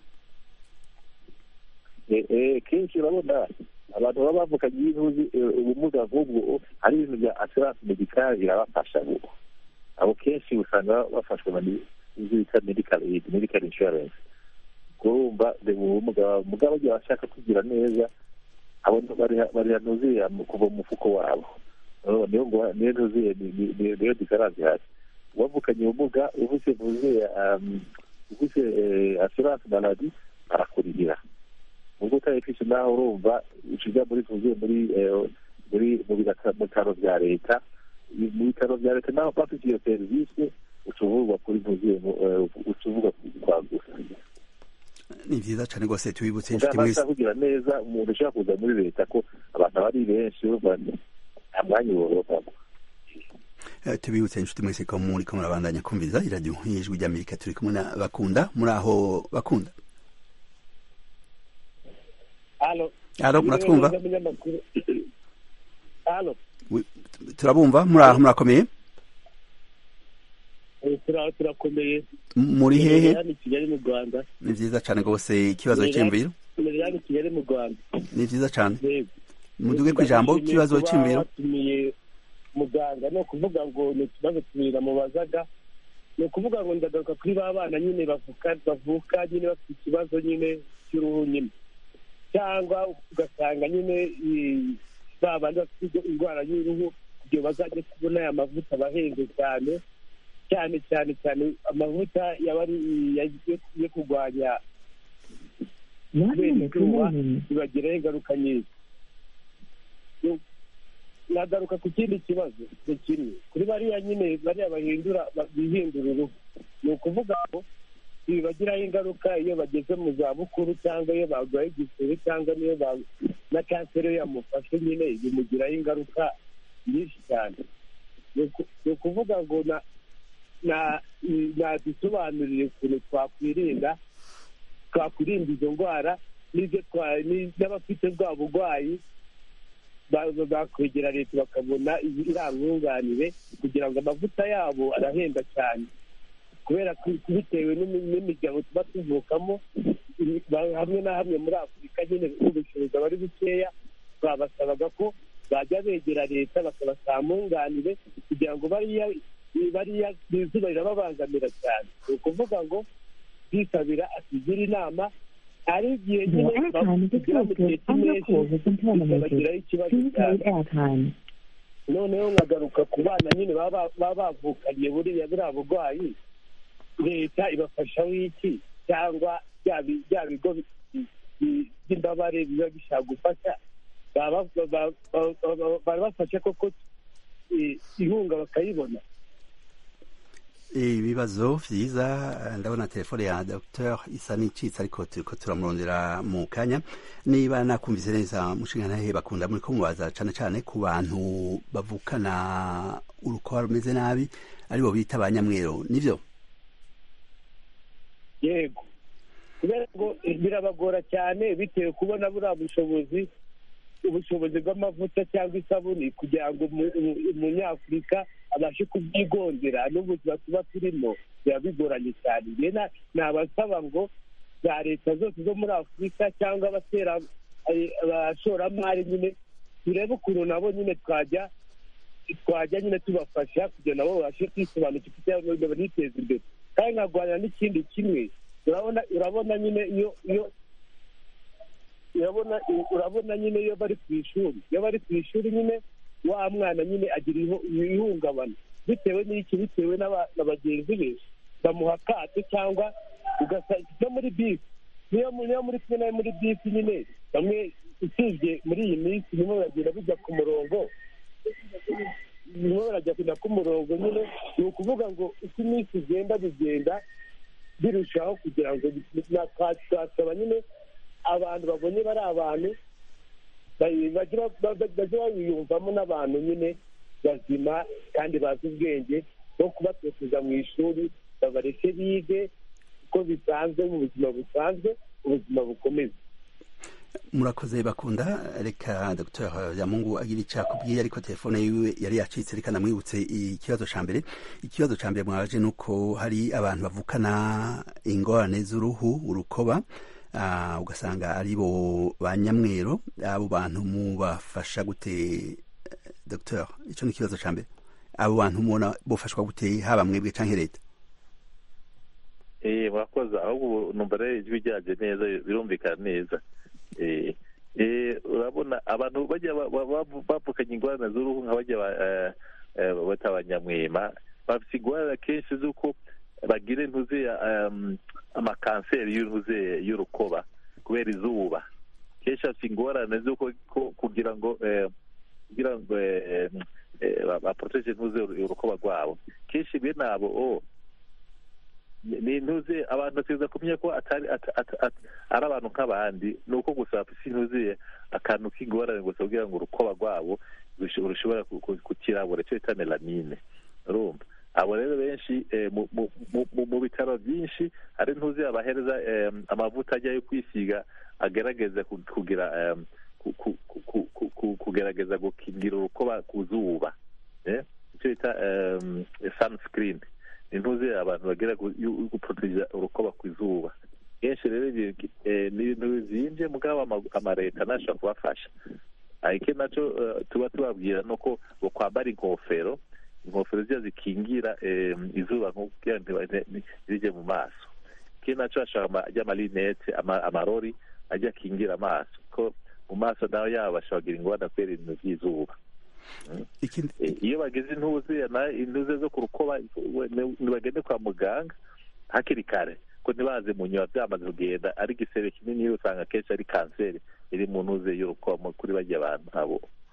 [SPEAKER 4] kenshi urabona abantu baba bavukanye y'intuzi ubumuga nk'ubwo hari ibintu bya assurance medicale birabafasha buko abo kenshi usanga bafashwe n'ibyo bita medical aid medical insurance kurumva ubumuga mugabo bagiye bashaka kugira neza abo bariha ntuziye kuva mu mufuko wabo niyo ngo niyo ntuziye niyo diferanse hasi uwavukanye ubumuga ufite ntuziye ufite assurance maladi barakurihira ubwo utayifise naho urumva ucija muri tuzuye muri muri mu bitaro vya leta mu bitaro vya leta naho bafite iyo serivisi ucuvurwa kuri tuzuye ucuvurwa kwa gusa
[SPEAKER 1] ni vyiza cane rwose tubibutse inshuti mwese
[SPEAKER 4] kugira neza umuntu ushaka kuza muri leta ko abantu bari benshi urumva nta mwanya woropamo
[SPEAKER 1] tubibutse inshuti mwese ko muriko murabandanya kumviriza iradiyo y'ijwi ry'amerika turi kumwe na bakunda muri aho bakunda
[SPEAKER 7] Halo.
[SPEAKER 1] Halo, muratwumva?
[SPEAKER 7] Halo.
[SPEAKER 1] Turabumva muri aho murakomeye?
[SPEAKER 7] turakomeye
[SPEAKER 1] muri hehe
[SPEAKER 7] hano i kigali mu rwanda
[SPEAKER 1] ni vyiza cane rwose ikibazo c'imviro
[SPEAKER 7] turi hano i kigali mu rwanda
[SPEAKER 1] ni vyiza cane
[SPEAKER 7] Yego.
[SPEAKER 1] muduge kw'ijambo
[SPEAKER 7] Ndashimiye
[SPEAKER 1] ikibazo
[SPEAKER 7] kuba
[SPEAKER 1] c'imviro
[SPEAKER 7] watumiye muganga ni ukuvuga ngo ni utubazo tubiri namubazaga ni ukuvuga ngo ndagaruka kuri ba bana nyine bavuka bavuka nyine bafite ikibazo nyine cy'uruhu nyine cyangwa ugasanga nyine i- ba bandi bafite indwara y'uruhu kugira bazajye kubona aya mavuta abahenze cyane cyane cyane cyane amavuta yaba ari yo- yo kurwanya kubera izuba bibagiraho ingaruka nyinshi nagaruka ku kindi kibazo ni kimwe kuri bariya nyine bariya bahindura bihindura uruhu ni ukuvuga ngo bibagiraho ingaruka iyo bageze mu zabukuru cyangwa iyo barwaye igisebe cyangwa niyo na kanseri yamufashe nyine bimugiraho ingaruka nyinshi cyane ni ukuvuga ngo nadusobanurire ukuntu twakwirinda twakwirinda izo ndwara n'abafite bwa burwayi bakwegera leta bakabona irangunganire kugira ngo amavuta yabo arahenda cyane kubera bitewe n'imiryango tuba tuvukamo hamwe na hamwe muri afurika nyine ubushobozi aba ari bukeya babasabaga ko bajya begera leta bakabasampunganire kugira ngo bariya bariya izuba rirababangamira cyane ni ukuvuga ngo bwisabira atugire inama ari igihe nyine bagera mu gihe cy'impeshyi bikabagiraho ikibazo cyane noneho nkagaruka ku bana nyine baba bavukanye buriya buriya burwayi leta ibafashaho iki cyangwa bya bigo by'imbabare biba bishaka gufasha barabafasha koko inkunga bakayibona
[SPEAKER 1] ibibazo byiza ndabona telefone ya dr isa n'icitse ariko turiko turamurondera mu kanya niba nakumvise neza mushinga ntahe bakunda muri ko mubaza cane cane ku bantu bavukana urukoba rumeze nabi aribo bita ba nyamwero nivyo
[SPEAKER 7] yego kubera ngo birabagora cyane bitewe kubona buriya bushobozi ubushobozi bw'amavuta cyangwa isabuni kugira ngo umunyafurika abashe kubyigondera n'ubuzima tuba turimo biba bigoranye cyane nabasaba ngo za leta zose zo muri afurika cyangwa abatera abashoramari nyine turebe ukuntu nabo nyine twajya twajya nyine tubafasha kugira nabo babashe kwisobanukirwa cyangwa ngo baniteze imbere kandi nkarwanira n'ikindi kimwe urabona urabona nyine iyo iyo urabona urabona nyine iyo bari ku ishuri iyo bari ku ishuri nyine wa mwana nyine agira ihungabana bitewe n'iki bitewe na bagenzi be bamuha akato cyangwa ugasanga muri bisi niyo muri kumwe nawe muri bisi nyine bamwe usibye muri iyi minsi bimwe baragenda bijya ku murongo bimwe barajya ku murongo nyine ni ukuvuga ngo uko iminsi igenda bigenda birushaho kugira ngo twasaba nyine abantu babonye bari abantu bajya babiyumvamo n'abantu nyine bazima kandi bazi ubwenge no kubatoteza mu ishuri babareke bige uko bisanzwe mu buzima busanzwe ubuzima bukomeza
[SPEAKER 1] murakoze bakunda reka dr yamungu agira icyo akubwiye ariko telefone yiwe yari yacitse reka namwibutse ikibazo cya mbere ikibazo cya mbere mwaje ni uko hari abantu bavukana ingorane z'uruhu urukoba ugasanga ari bo ba nyamwero abo bantu mubafasha gute dr icyo ni ikibazo cya mbere abo bantu mubona bufashwa gute haba mwebwe cyangwa leta
[SPEAKER 4] murakoze ahubwo numva rero ijwi ryaje neza birumvikana neza urabona abantu bajya bapfukanye ingorane z'uruhu nka bajya bata abanyamwema bafite ingorane kenshi z'uko bagira intuze amakanseri y'intuze y'urukoba kubera izuba kenshi bafite ingorane z'uko kugira ngo kugira ngo baporoteje intuze urukoba rwabo kenshi bene abo ni intuze abantu bategereza kumenya ko atari ari abantu nk'abandi ni uko gusa bafite intuze akantu k'ingorane gusa kugira ngo urukoba rwabo rushobora kukirabura icyo bita melamine urumva abo rero benshi mu bitaro byinshi hari intuze abahereza amavuta ajya yo kwisiga agerageza kugira kugerageza gukingira urukoba ku zuba icyo bita sunscreen intuze abantu bagera guporoteja urukoba ku izuba kenshi rero ni ibintu bizinje mugabo amaleta ntashobora kubafasha ariko nacyo tuba tubabwira ni uko kwambara inkofero inkofero ziba zikingira izuba kugira ntizijye mu maso ikindi nacyo hashobora amarinete amarori ajya akingira amaso ko mu maso nawe yabo bashobora kugira ingorane kubera ibintu by'izuba iyo bageze intuze intuze zo ku rukoba ntibagende kwa muganga hakiri kare ko ntibaze mu nyuma byamaze kugenda ari igisebe kinini usanga akenshi ari kanseri iri mu ntuze y'urukoba kuri bajya abantu abo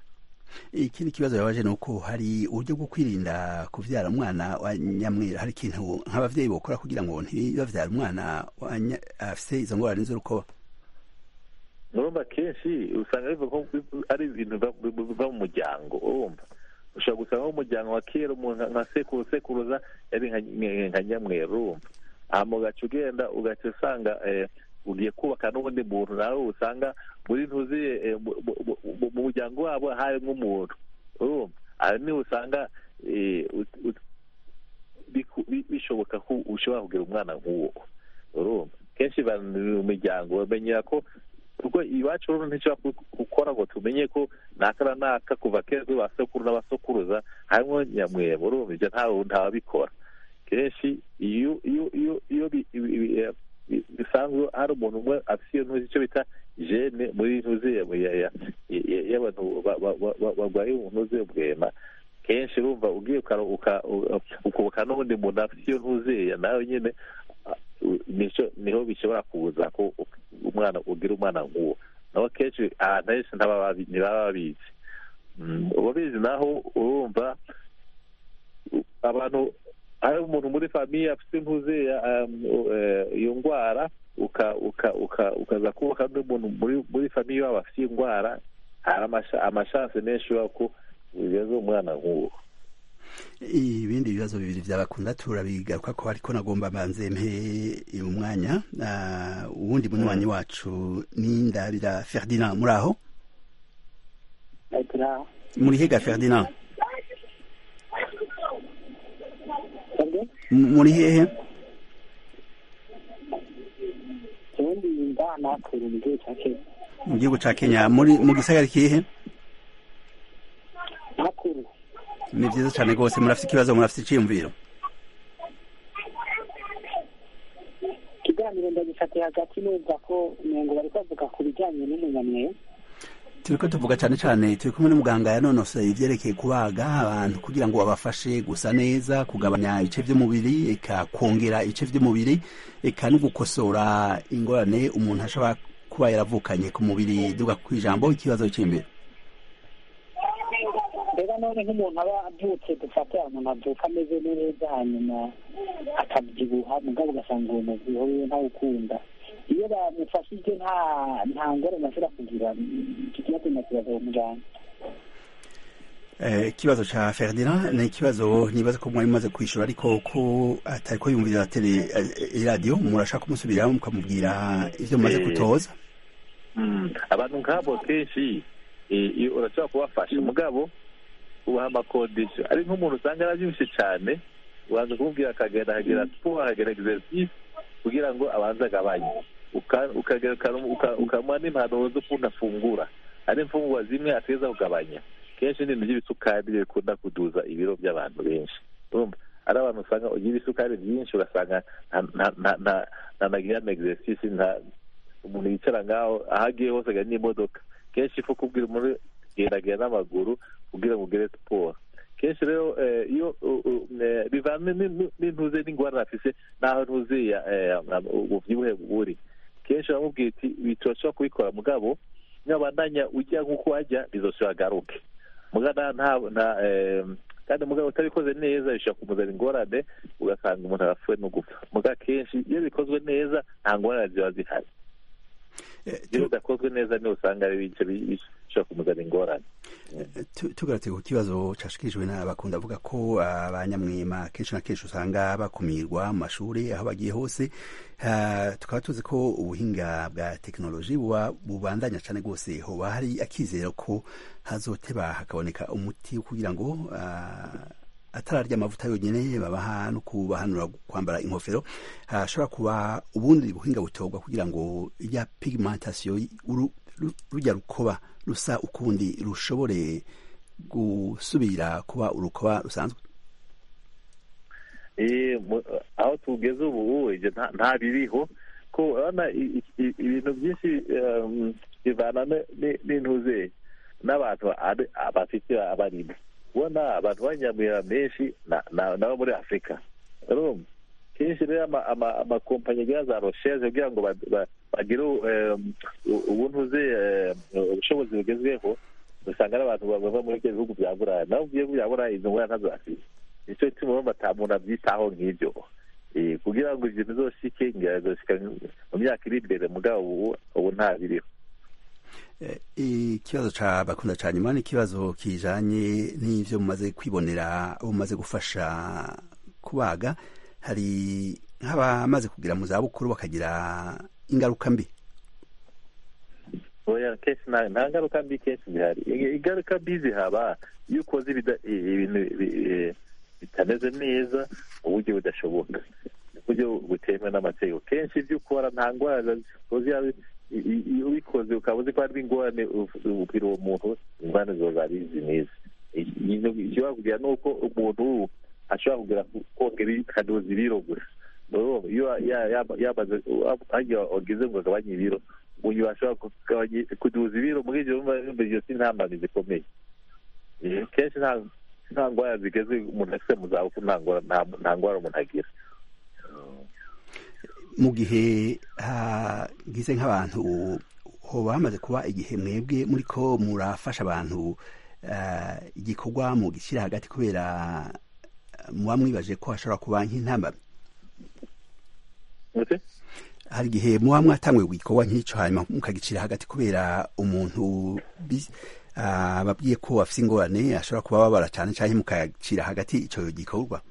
[SPEAKER 1] ikindi kibazo yabaje ni uko hari uburyo bwo kwirinda kuvyara umwana wa nyamwera hari ikintu nk'abavyeyi bokora kugira ngo ntibavyara umwana wa nya- afise izo ngorane z'urukoba
[SPEAKER 4] urumva kenshi usanga biva nko ari ibintu biva- biva mu muryango urumva ushobora gusanga nk'umuryango wa kera umuntu nka sekuru sekuruza yari nka- nka- nka nyamweru urumva hama ugaca ugenda ugaca usanga eh, ugiye kubaka n'ubundi muntu nawe usanga muri ntuziye eh, mu- mu- mu- mu- mu muryango wabo harimo umuntu urumva aha niho usanga eh, ut- ut- biku- bi- bishoboka ko ushobora kugira umwana nk'uwo urumva kenshi bari mu miryango bamenyera ko ubwo iwacu rero ntidushobora ku- gukora ngo tumenye ko naka na naka kuva kera ba sekuru n'abasokuruza harimo nyamwebo urumva ibyo ntawe ntawabikora kenshi iyo iyo iyo iyo bi- ibi- ibi- eh, bi- bisanzwe hari umuntu umwe afite iyo ntuzi icyo bita jene muri ntuzi ya- ya- ya- ya- y'abantu ba- ba- ba- ba- barwaye ntuzi y'ubwema kenshi urumva ugiye ukara- uka- u- ukubuka n'ubundi muntu afite iyo ntuziya nawe nyine ah, u- nico niho bishobora kuza ko umwana ugira umwana nk'uwo naho kenshi ahantu henshi ntibaba babi- ntibaba babizi Mm, ubabizi naho urumva u- abantu hari umuntu muri famiye afite intuziya iyo ndwara uka- uka- uka- ukaza kubaka undi muntu muri muri famiye wabo afite iyo ndwara hari amasha- amashanse menshi y'uko ugeze umwana nk'uwo
[SPEAKER 1] ibindi bibazo bibiri byabakunda turabigaruka ko ariko nagomba banze mpe umwanya Ah, uwundi munywanyi wacu ni ndabira ferdinand muri aho
[SPEAKER 5] turaho
[SPEAKER 1] muri hega ferdinand M- muri hehe
[SPEAKER 5] ubundi yumva nakura mu gihugu cya kenya
[SPEAKER 1] mu gihugu ca kenya muri mu gisagara kihe
[SPEAKER 5] nakuru
[SPEAKER 1] ni vyiza cane rwose murafite ikibazo murafite iciyumviro
[SPEAKER 5] ikiganiro ndagifatiye hagati numva ko umengo bari bavuga ku bijyanye n'umunyamweyo
[SPEAKER 1] turiko tuvuga cane cane turi kumwe n'umuganga yanonosoye ivyerekeye kubaga abantu kugira ngo babafashe gusa neza kugabanya ibice vy'umubiri eka kwongera ibice vy'umubiri eka no gukosora ingorane umuntu ashobora kuba yaravukanye ku mubiri duga kw'ijambo ikibazo c'imbere
[SPEAKER 5] mbega none nk'umuntu aba avutse dufate umuntu avuka ameze neza hanyuma akabyibuha mugabo ugasanga uwo mubyibuho wiwe ntawukunda iyo bamufashije nta nta ngorane ashobora kugira iki kibazo nakibaza uwo muganga
[SPEAKER 1] Eh, ikibazo ca Ferdinand ni ikibazo nibaza ko mwari mumaze kwishura ariko ko atari ko yumvira tele eh, radio murashaka kumusubiramo mukamubwira ivyo mumaze
[SPEAKER 4] Eh.
[SPEAKER 1] kutoza
[SPEAKER 4] Mm, abantu nk'abo kenshi eh, iyo urashobora kubafasha mugabo ubaha amakondisiyo ari nk'umuntu usanga yarabyibushe cyane ubanza kumubwira akagenda akagira siporo akagira exercice kugira ngo abanze agabanye Uka- ukagera uka- uka- ukamuha n'impanuro z'ukuntu afungura hari imfungurwa zimwe ateza kugabanya kenshi ni ibintu by'ibisukari byo bikunda kuduza ibiro by'abantu benshi urumva ari abantu usanga ugira ibisukari byinshi ugasanga nta- nta- nta- nta- ntanagira na exercice nta umuntu yicara ngaho aho agiye hose agana n'imodoka kenshi ifu kubwira umuntu gendagenda n'amaguru kugira ngo ugere siporo kenshi rero eh, iyo u- u- eh, bivana ni- ni- n'intuze n'ingorane afise n'aho ntuze ya- eh, ububyibuhe buri kenshi uramubwira iti bitoshobora kubikora mugabo nyabandanya ujya nk'uko wajya bizoshobora agaruke mugana nta nta eh, kandi mugabo utabikoze neza bishobora kumuzana ingorane ugasanga umuntu arapfuye no gupfa muga kenshi iyo bikozwe neza nta ngorane ziba zihari
[SPEAKER 1] Eh,
[SPEAKER 4] iyo
[SPEAKER 1] tu-
[SPEAKER 4] bidakozwe neza niho usanga ari ibice bi- bishobora kumuzana ingorane
[SPEAKER 1] tu- tugarutse ku kibazo cashikirijwe n'abakunda avuga ko abanyamwema kenshi na kenshi usanga bakumirwa mu mashuri aho bagiye hose Ah, tukaba tuzi ko ubuhinga bwa tekinoloji buba bubandanya cane rwose hoba hari akizero ko hazoteba hakaboneka umuti wo kugira ngo ah, atararya amavuta yonyine babaha no kubahanura kwambara inkofero hashobora kuba ubundi buhinga butorwa kugira ngo ya pigmentation uru- ru- rujya rukoba rusa ukundi rushobore gusubira kuba urukoba rusanzwe
[SPEAKER 4] Eh, mu- aho tugeze ubu ibyo nta- nta biriho ko urabona i- i- ibintu byinshi um, bivana ne- ne- n'intuze n'abantu ari- bafite abarimo ubona abantu b'abanyamwera benshi na- na- nabo muri afurika urumva kenshi rero ama- ama- amakompanyi agira za rosheze kugira ngo ba- ba- bagire um, u- ubuntuze um, ubushobozi bugezweho usanga ari abantu bava muri ibyo bihugu bya buraya naho ugiye bya buraya izo ngwara ntazo afite nicyo gituma urumva ata muntu abyitaho nk'ibyo Eh, kugira ngo ibyo bizoshike ngira bizoshika mu myaka iri imbere mugabo ubu ubu nta biriho
[SPEAKER 1] Eh, ikibazo ca bakunda ca nyuma ni ikibazo kijanye n'ivyo mumaze kwibonera abo mumaze gufasha kubaga hari nk'abamaze kugira mu zabukuru bakagira ingaruka mbi
[SPEAKER 4] oya kenshi nta nta ngaruka mbi kenshi zihari I- ingaruka mbi zihaba iyo ukoze ibida- i- ibintu bi- eh, bitameze neza mu buryo budashoboka mu buryo butemewe n'amategeko kenshi ibyo ukora nta ndwara uzi yaba- i- i- iyo ubikoze ukaba uzi ko hari ingorane uf- ubwira uwo muntu ingorane zoza ari izi n'izi ikintu gishobora kugira ni uko umuntu ashobora kugira kongera akadoza ibiro gusa Urumva, iyo ya- ya- yamaze hajya wagize ngo agabanye ibiro uyu ashobora kugabanya kuduza ibiro muri ibyo bumva bumva iyo si intambamyi zikomeye Eh, kenshi nta nta ndwara zigeze umuntu afite mu zabukuru nta ngwara nta- nta ndwara umuntu agira
[SPEAKER 1] mu gihe hagize nk'abantu hoba hamaze kuba igihe mwebwe muri ko murafasha abantu eh, igikorwa mu gishyira hagati kubera eh, muba mwibaje ko hashobora kuba nk'intambamyi
[SPEAKER 4] Ute?
[SPEAKER 1] hari igihe muba mwatanguye igikorwa nk'icyo hanyuma mukagicira hagati kubera umuntu bi- ah, babwiye ko afite ingorane ashobora kuba babara cyane cyangwa mukagicira hagati icyo gikorwa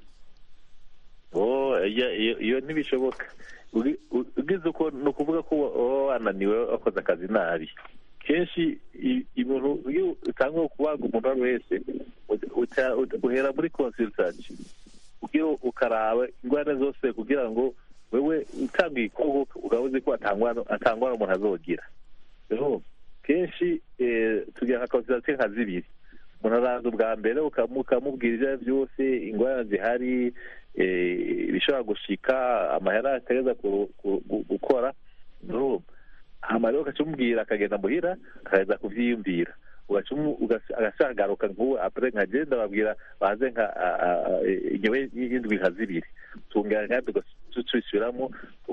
[SPEAKER 4] Oh, iya- iyo iyo ntibishoboka Ugi- u- ugize uko ni ukuvuga ko waba wananiwe wakoze akazi nabi kenshi i- ibintu iyo utanga kubaga umuntu uwo ari we wese uca- uca- uca- uhera muri consultation kugira ukaraba ingwara zose kugira ngo wewe utanga igikorwa ukaba uzi ko atangwara atangwara umuntu azogira rero kenshi eh, tugira nka consultation nka zibiri umuntu araza ubwa mbere ukamu- ukamubwira ibyo ari byo byose ingwara zihari eh, ibishobora gushika amahera ategereza ku- ku- gu- gukora urumva hama rero ugaca umubwira akagenda muhira akageza kuvyiyumvira ugaca umu- ugaca- agashaka agaruka nk'ubu apre nkagenda babwira baze nka a- a- a- ingewe y'indwi nka zibiri tungana kandi tucisubiramo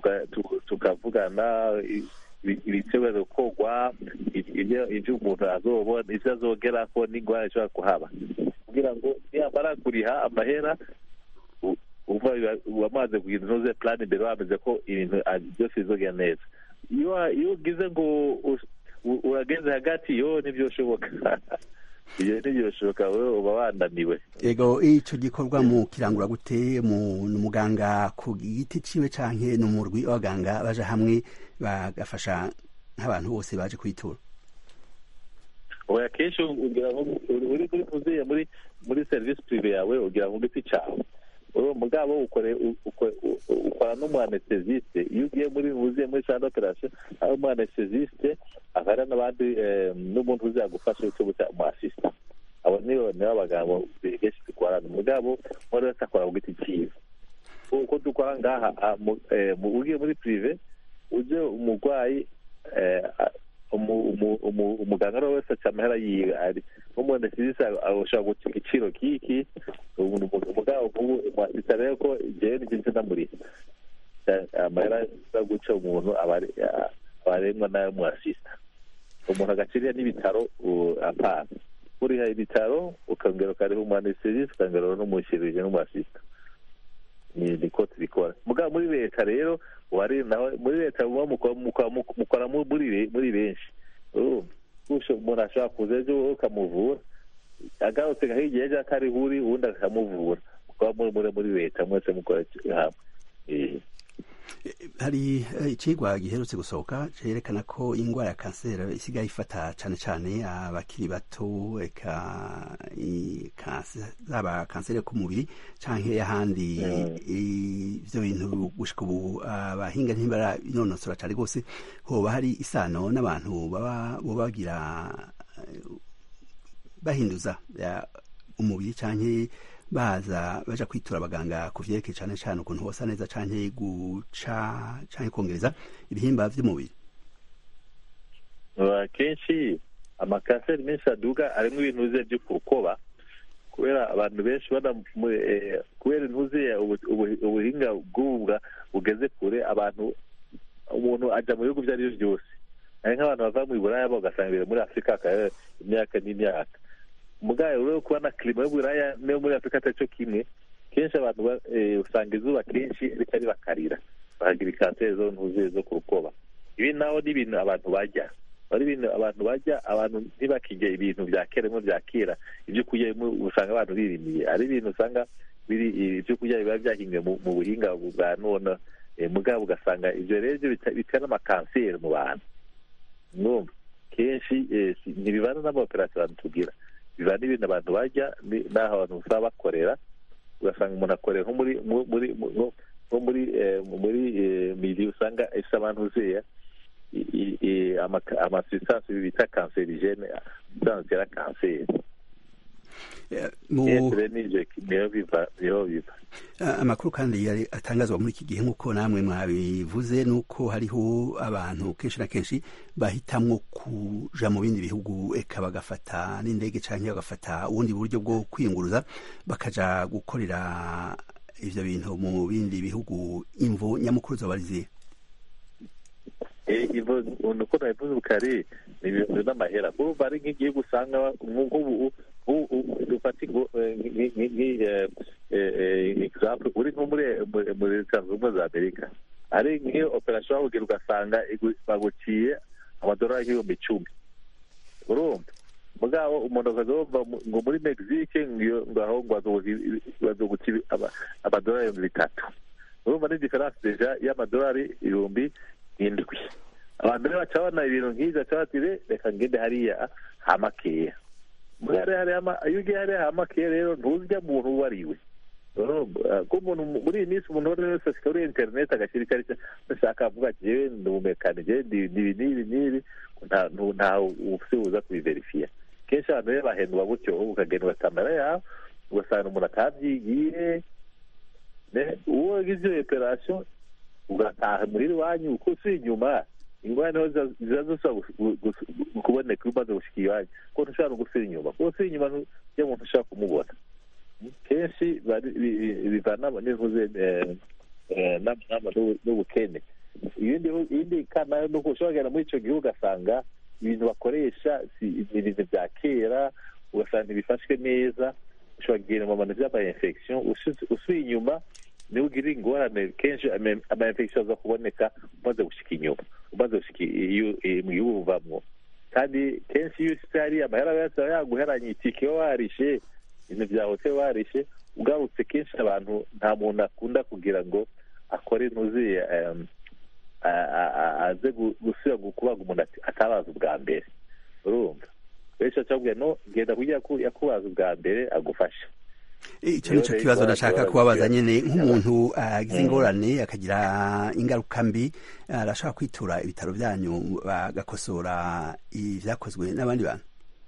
[SPEAKER 4] tukavugana i- ibi- ibitekerezo gukorwa i- ibyo ibyo umuntu azobona ivyo azogerako n'ingwara ishobora kuhaba kugira ngo niyamara kuriha amahera u- uva wamaze kugira intuze plan imbere wameze ko ibintu ah, byose bizogenda neza iyo wa- iyo ugize ngo us- u- urageze hagati yo ntibyoshoboka iyo ntibyoshoboka wewe uba wananiwe
[SPEAKER 1] ego icyo gikorwa mu kirangura gute mu ni umuganga ku giti ciwe canke ni umurwi w'abaganga baje hamwe bagafasha nk'abantu bose baje kwitura
[SPEAKER 4] oya kenshi ugira ngo uri uri kuri muziye muri muri serivisi prive yawe ugira ngo giti cawe uwo mugabo ukore u- uko- u- ukora n'umu anesthesiste iyo ugiye muri uziye muri sande operation ari umu anesthesiste akaba ari n'abandi eh, n'umuntu uzagufasha icyo bita umu assistant abo nibo nibo abagabo benshi dukorana umugabo uwari wese akora ku giti ciwe uko dukora ngaha ah, mu- eh, mu- ugiye muri prive uje umurwayi eh, ah, umu- umu- umu- umuganga ari we wese aca amahera yiwe ari nk'umuntu asizise ashobora guca igiciro kiki umuntu umugabo nk'ubu mwasita rero ko jewe nivyo nje ndamuriha Eh, amahera yo guca umuntu aba ari- ah, aba arengwa nayo mwasista umuntu agaciriya n'ibitaro u- apana uriha ibitaro ukongera ukariha umu anesthesiste ukongera n'umushirije n'umwasista ni niko tubikora mugabo muri leta rero wari nawe muri leta muba mukora mukora- mukora mu- muri be- muri benshi urumva Usho- umuntu ashobora kuza ejo ukamuvura agarutse nka hirya ejo atari uri uwundi akamuvura mukaba muri muri muri leta mwese mukora hamwe Eh.
[SPEAKER 1] hari eh, icigwa giherutse gusohoka cerekana ko ingwara ya kanseri isigaye ifata cane cane abakiri bato eka i- kanse- zaba kanseri yo ku mubiri canke y'ahandi
[SPEAKER 4] Mm.
[SPEAKER 1] ivyo bintu gushika ubu abahinga ntibarainonosora cane rwose hoba hari isano n'abantu baba boba bagira eh, bahinduza ya, umubiri canke baza baja kwitura abaganga ku vyerekeye cane cane ukuntu hosa neza canke guca canke kongereza ibihimba vy'umubiri
[SPEAKER 4] akenshi amakanseri menshi aduga arimo ibintu ze byo kurukoba kubera abantu benshi bana mu- eh, kubera intuze ubu- ubu- ubuhinga bw'ubu bwa- bugeze kure abantu umuntu ajya mu bihugu ibyo ari byo byose hari nk'abantu bava mu buraya bo ugasanga imbere muri afurika hakaba imyaka n'imyaka mugayo rero kuba na klima y'uburaya niyo muri afurika atari cyo kimwe kenshi abantu ba- eh, usanga izuba kenshi ritari bakarira bakagira kanseri zo ntuzuye zo ku rukoba ibi naho ni ibintu abantu bajya ari ibintu abantu bajya abantu ntibakijya ibintu bya kera bimwe bya kera ibyo kurya bimwe usanga abantu birimiye ari ibintu usanga biri ibyo kurya biba byahinzwe mu mu buhinga bwa none eh, mugabo ugasanga ibyo rero byo bita- bitera amakanseri mu bantu numva kenshi eh, si- ntibibana n'amaoperasiyo abantu tugira bivana n'ibintu abantu bajya ni- n'aho abantu usaba bakorera ugasanga umuntu akorera nko muri mu- muri mu- nko nko muri eh, muri eh, mili usanga ifite abantu uzeya amasitansi bita kanserigene sitansi ya kanseri
[SPEAKER 1] Eh, mu
[SPEAKER 4] kenshi rero n'ibyo niyo biva niho biva
[SPEAKER 1] Ah, amakuru kandi yari atangazwa muri iki gihe nk'uko namwe mwabivuze nuko hariho abantu kenshi na kenshi bahitamwo kuja mu bindi bihugu eka bagafata n'indege canke bagafata ubundi buryo bwo kwiyunguruza bakaja gukorera ivyo bintu mu bindi bihugu imvo nyamukuru zoba ari zihe
[SPEAKER 4] Eh, ivo uko nabivuze kare ni ibintu n'amahera kuba ari nk'igihugu usanga nk'ubu dufata example uri nko muri muri- muri leta zunze ubumwe za amerika ari nk'iyo operasiyo wabugira ugasanga igu- baguciye amadolari y'ibihumbi icumi urumva mugabo umuntu akaza yumva mu- ngo muri mexique ngo ngo aho ngo bazogu- bazoguca ibi- ama- amadolari ibihumbi bitatu urumva ni diferanse deja y'amadolari ibihumbi indwi abantu rero baca babona ibintu nk'ibyo baca bati "Re, reka ngende hariya hamakeya muri hariya hariya hama- iyo ugiye hariya hamakeya rero ntuzijya muntu uwo ari we Urumva, ko umuntu mu- muri iyi minsi umuntu uwo ari we wese ashyika kuri interineti agashyira icyo ari cyo ashaka avuga ati jewe ndi umumekanike ndi ndi ibi n'ibi n'ibi nta ntu- nta ufite uza kubiverifiya kenshi abantu rero bahendwa gutyo ukagenda ugatamara yawe ugasanga umuntu atabyigiye ne- uwo wagize iyo operasiyo ugataha muri iwanyu uko usuye inyuma ingwani niho ziza- ziza zisa gu- gu- kuboneka iyo umaze gushika iwanyu ko ntushobora no gusubira inyuma kuko usubira inyuma iyo muntu ushaka kumubona kenshi bari- bi- bi- bivana n'ivuze eh, eh, n'ama- n'ama- n'ubu- n'ubukene ibindi bihu- ibindi kana nuko ushobora kugenda muri icyo gihugu ugasanga ibintu bakoresha si ni ibintu bya kera ugasanga ntibifashwe neza ushobora kugenda mu bintu by'ama-infection usu- usubiye inyuma niwe ugira ingorane kenshi ama- ama-infection aza kuboneka umaze gushika inyuma umaze gushika iyo- iyo- mu gihugu uvamwo kandi kenshi iyo usitse hariya amahera yose aba yaguheranye itike iyo warishe ibintu bya hoteli warishe ugarutse kenshi abantu nta muntu akunda kugira ngo akore ntuzuye em, a- a- a- aze gu- gusubira gu- kubaga umuntu ati- atabaza ubwa mbere urumva benshi bacabwira no genda kugira ko yakubaza ubwa mbere agufasha
[SPEAKER 1] icyo ni cyo kibazo nashaka kubabaza nyine nk'umuntu agize ingorane akagira ingaruka mbi arashaka kwitura ibitaro byanyu bagakosora ibyakozwe n'abandi bantu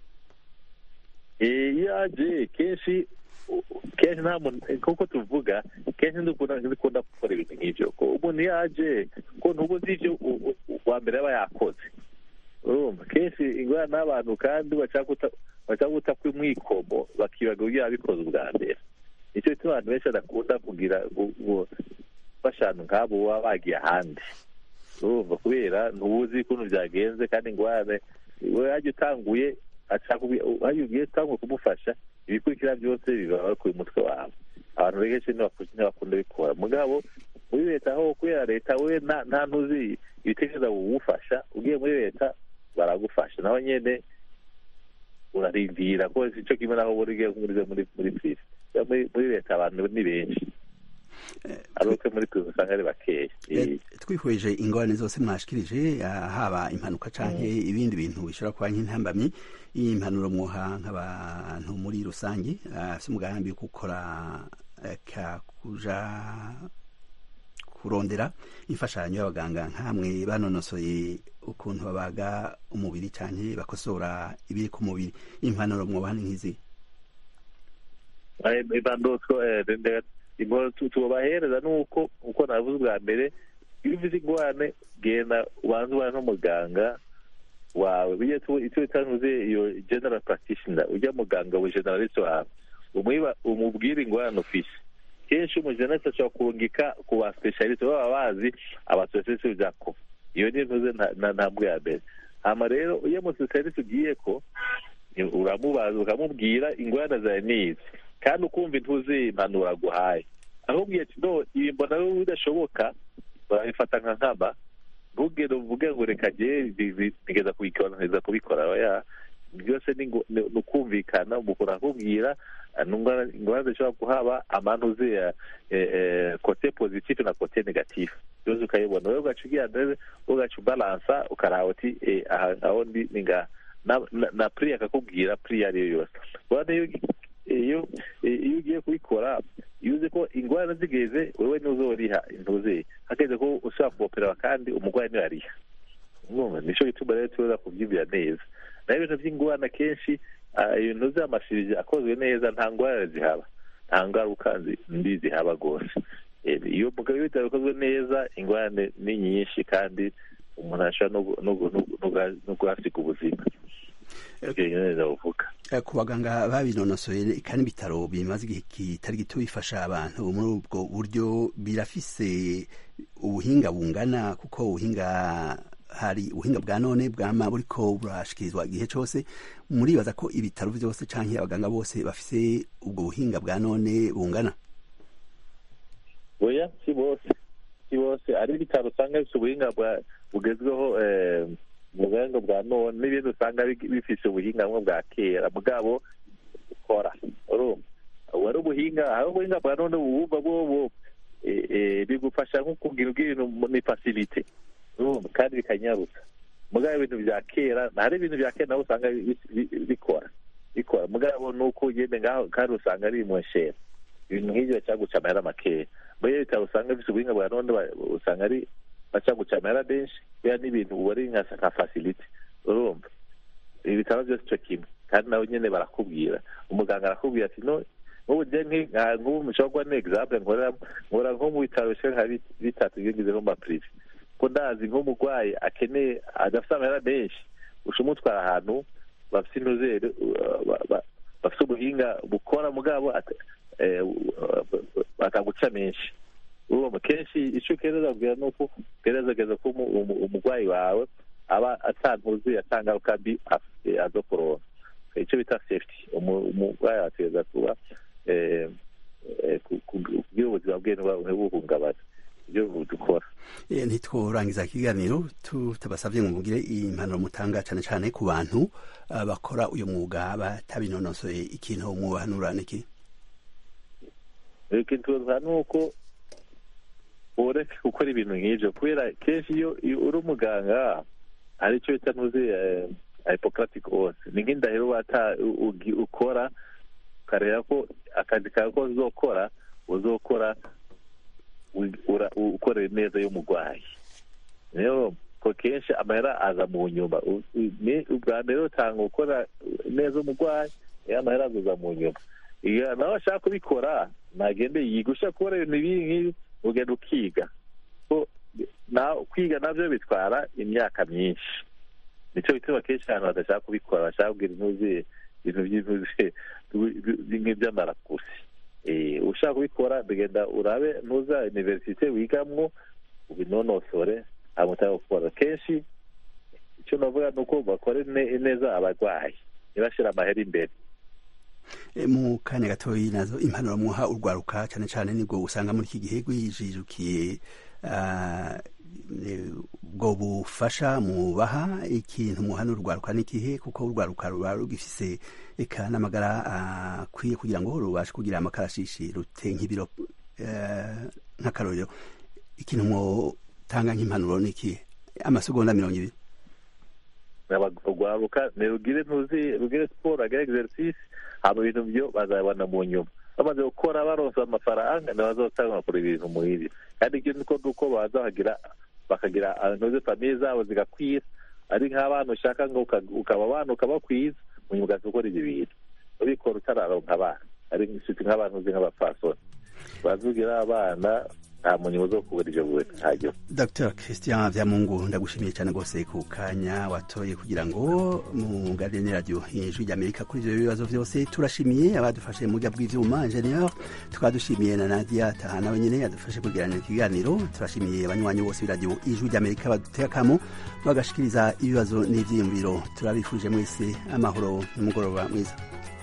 [SPEAKER 4] Eh, iyo aje kenshi kenshi nta muntu kuko tuvuga kenshi ndikunda ndikunda gukora ibintu nk'ibyo ko umuntu iyo aje ko ntuba uzi ibyo u- u- u- uwa mbere aba yakoze urumva kenshi ingorane n'abantu kandi bashaka guta bashaka guta kw'umwikomo bakibaga uburyo yabikoze ubwa mbere nicyo gituma abantu benshi badakunda kugira gu- gu- bashanu nk'abo baba bagiye ahandi urumva kubera ntubuzi ukuntu byagenze kandi ingorane we hajya utanguye ashaka hajya ugiye utanguye kumufasha ibikurikira byose biba bakuye umutwe wawe abantu benshi ntibakunda bikora mugabo muri leta aho kubera leta we nta nta ntuzi ibitekerezo bugufasha ugiye muri leta baragufasha naho nyine urarindira ko icyo kimwe naho uba ugiye muri muri muri pirive muri muri leta abantu ni benshi ari uko muri pirive usanga ari bakeya
[SPEAKER 1] Eh, twihweje ingorane zose mwashikirije ah, haba impanuka canke ibindi bintu bishobora kuba nk'intambamyi impanuro mwoha nk'abantu muri rusange afite umugambi wo gukora eh, ka kuja kurondera imfashanyo y'abaganga nk'amwe banonosoye ukuntu babaga umubiri canke bakosora ibiri ku mubiri impanuro mwobaha ni nk'izi
[SPEAKER 4] ibandotso tubahereza nuko uko navuze ubwa mbere iyo ufite ingorane genda ubanze ubane n'umuganga wawe bijya icyo bitanuze iyo general practitioner ujya muganga we generalist wawe umwiba umubwire ingorane ufise kenshi umujeneralist ashobora kurungika ku ba specialist baba bazi aba specialist byako iyo ni ntuze ntambwe ya mbere hama rero iyo mu serivisi ugiye ko uramubaza ukamubwira ingorane zawe nizi kandi ukumva intuzi impanuro aguhaye ahubwo ati no ibi mbona wowe bidashoboka urabifata nka nkama ntugere uvuge ngo reka jye nigeza kubikora neza kubikora oya byose ni ukumvikana umuntu akubwira ingorane zishobora kuhaba amantuze ya kote pozitifu na kote negatifu byose ukayibona wowe ugaca ugira ugaca ubalansa ukaraba uti aho ndi ni ngaha na puri akakubwira puri iyo ari yo yose iyo iyo ugiye kubikora iyo uzi ko ingorane zigeze wowe ntuzoriha intuze hakeze ko ushobora kuboperera kandi umurwayi niwe ariha nicyo gituma rero tuza kubyibwira neza naho ibintu by'ingorane akenshi ibintu by'amashirije akozwe neza nta ngorane zihaba nta ngaruka mbi zihaba rwose iyo mugabo ibitaro bikozwe neza ingorane ni nyinshi kandi umuntu ashobora no guhasiga ubuzima
[SPEAKER 1] ku baganga babinonosoye kandi ibitaro bimaze igihe kitari gito bifasha abantu muri ubwo buryo birafise ubuhinga bungana kuko ubuhinga hari ubuhinga bwa none bwama buriko burashikirizwa igihe cyose muribaza ko ibitaro byose cyangwa abaganga bose bafise ubwo buhinga bwa none bungana
[SPEAKER 4] oya si bose si bose ari ibitaro usanga bifite ubuhinga bugezweho ubuhinga bwa none n'ibindi usanga bifite ubuhinga bumwe bwa kera mugabo ukora wari ubuhinga hari ubuhinga bwa none bubumva bwo bigufasha nko kugira ubw'ibintu ni fasilite kandi bikanyarutsa mugabo ibintu bya kera hari ibintu bya kera nawe usanga bikora bikora mugabo ni uko ugende ngaho kandi usanga ari mweshera ibintu nk'ibyo cyaguca amahera makeya muri iyo bitaro usanga bifite ubuhinga bwa none usanga ari bacaguca amahera menshi kubera n'ibintu uba ari nka fasilite urumva ibitaro byose icyo kimwe kandi nawe nyine barakubwira umuganga arakubwira ati no nk'ubu nk'ubu mushobora kuba ni egizample nkora nko mu bitaro bishe nka bitatu bigize nko mu mapirive ko ndazi nk'umurwayi akeneye adafite amahera menshi uca umutwara ahantu bafite inozere bafite ubuhinga bukora mugabo bakaguca menshi urumva kenshi icyo ukenera kubwira ni uko ugerageza ko umurwayi wawe aba atantuzuye atangaruka mbi azo korona icyo bita sefuti umurwayi ategereza kuba kugira ubuzima bwe ntibuhungabane ibyo dukora
[SPEAKER 1] ntitworangiza ikiganiro tutabasabye ngo mugire impanuro mutanga cyane cyane ku bantu bakora uyu mwuga batabinonosoye ikintu mubahanura niki
[SPEAKER 4] ikintu tubaha ni uko ureke gukora ibintu nk'ibyo kubera kenshi iyo uri umuganga hari icyo bita ntuzi hypocratic oath ni nk'indahiro ukora ukareba ko akazi kawe ko uzokora uzokora ukorera neza y'umurwayi rero ko kenshi amahera aza mu nyuma ubwa mbere utanga gukora neza umurwayi iyo amahera aza mu nyuma iyo nawe ashaka kubikora ntagende yiga ushaka gukora ibintu ibi nk'ibi ugenda ukiga kwiga nabyo bitwara imyaka myinshi nicyo bituma kenshi abantu badashaka kubikora bashaka kugira intuzi ibintu by'intuzi nk'iby'amarakusi ushaka kubikora bigenda urabe ntuza iniverisite wigamwo ubinonosore hanyuma utanga gukora kenshi icyo navuga ni uko bakore neza abarwayi ntibashyire amahera imbere
[SPEAKER 1] mu kanya gatoya nazo impanuro muha urwaruka cyane cyane nibwo usanga muri iki gihe rwijijukiye ubwo bufasha mubaha ikintu muhana urwaruka n'igihe kuko urwaruka ruba rugifise eka n'amagara akwiye kugira ngo rubashe kugira amakarashishi rute nk'ibiro nk'akarorero ikintu mutanga nk'impanuro n'ikihe amasegonda mirongo ibiri
[SPEAKER 4] urwaruka ntirugire ntuzi rugire siporo agire egisericisisi hama ibintu byo bazabona mu nyuma bamaze gukora baronsa amafaranga ntibazotanga bakora ibintu muhiri kandi ikindi ko nuko baza bakagira bakagira ntuzi famiye zabo zigakwira ari nk'abana ushaka ngo ukaba abana ukabakwiza mu nyuma ugaza gukora ibyo bintu ubikora utararonka abana ari inshuti nk'abantu uzi nk'abapfasoni bazugira abana nta muntu uza kubura ibyo buwe ntajyo
[SPEAKER 1] dr christian byamungu ndagushimiye cyane rwose ku kanya watoye kugira ngo muganire ni radiyo ijwi ry'amerika kuri ibyo bibazo byose turashimiye abadufashe mu buryo bw'ibyuma ingenieur tukaba dushimiye na nadia taha nawe nyine yadufashe kugiranira ikiganiro turashimiye abanywanyi bose b'iradiyo ijwi ry'amerika baduteye akamo bagashikiriza ibibazo n'ibyiyumviro turabifuje mwese amahoro n'umugoroba mwiza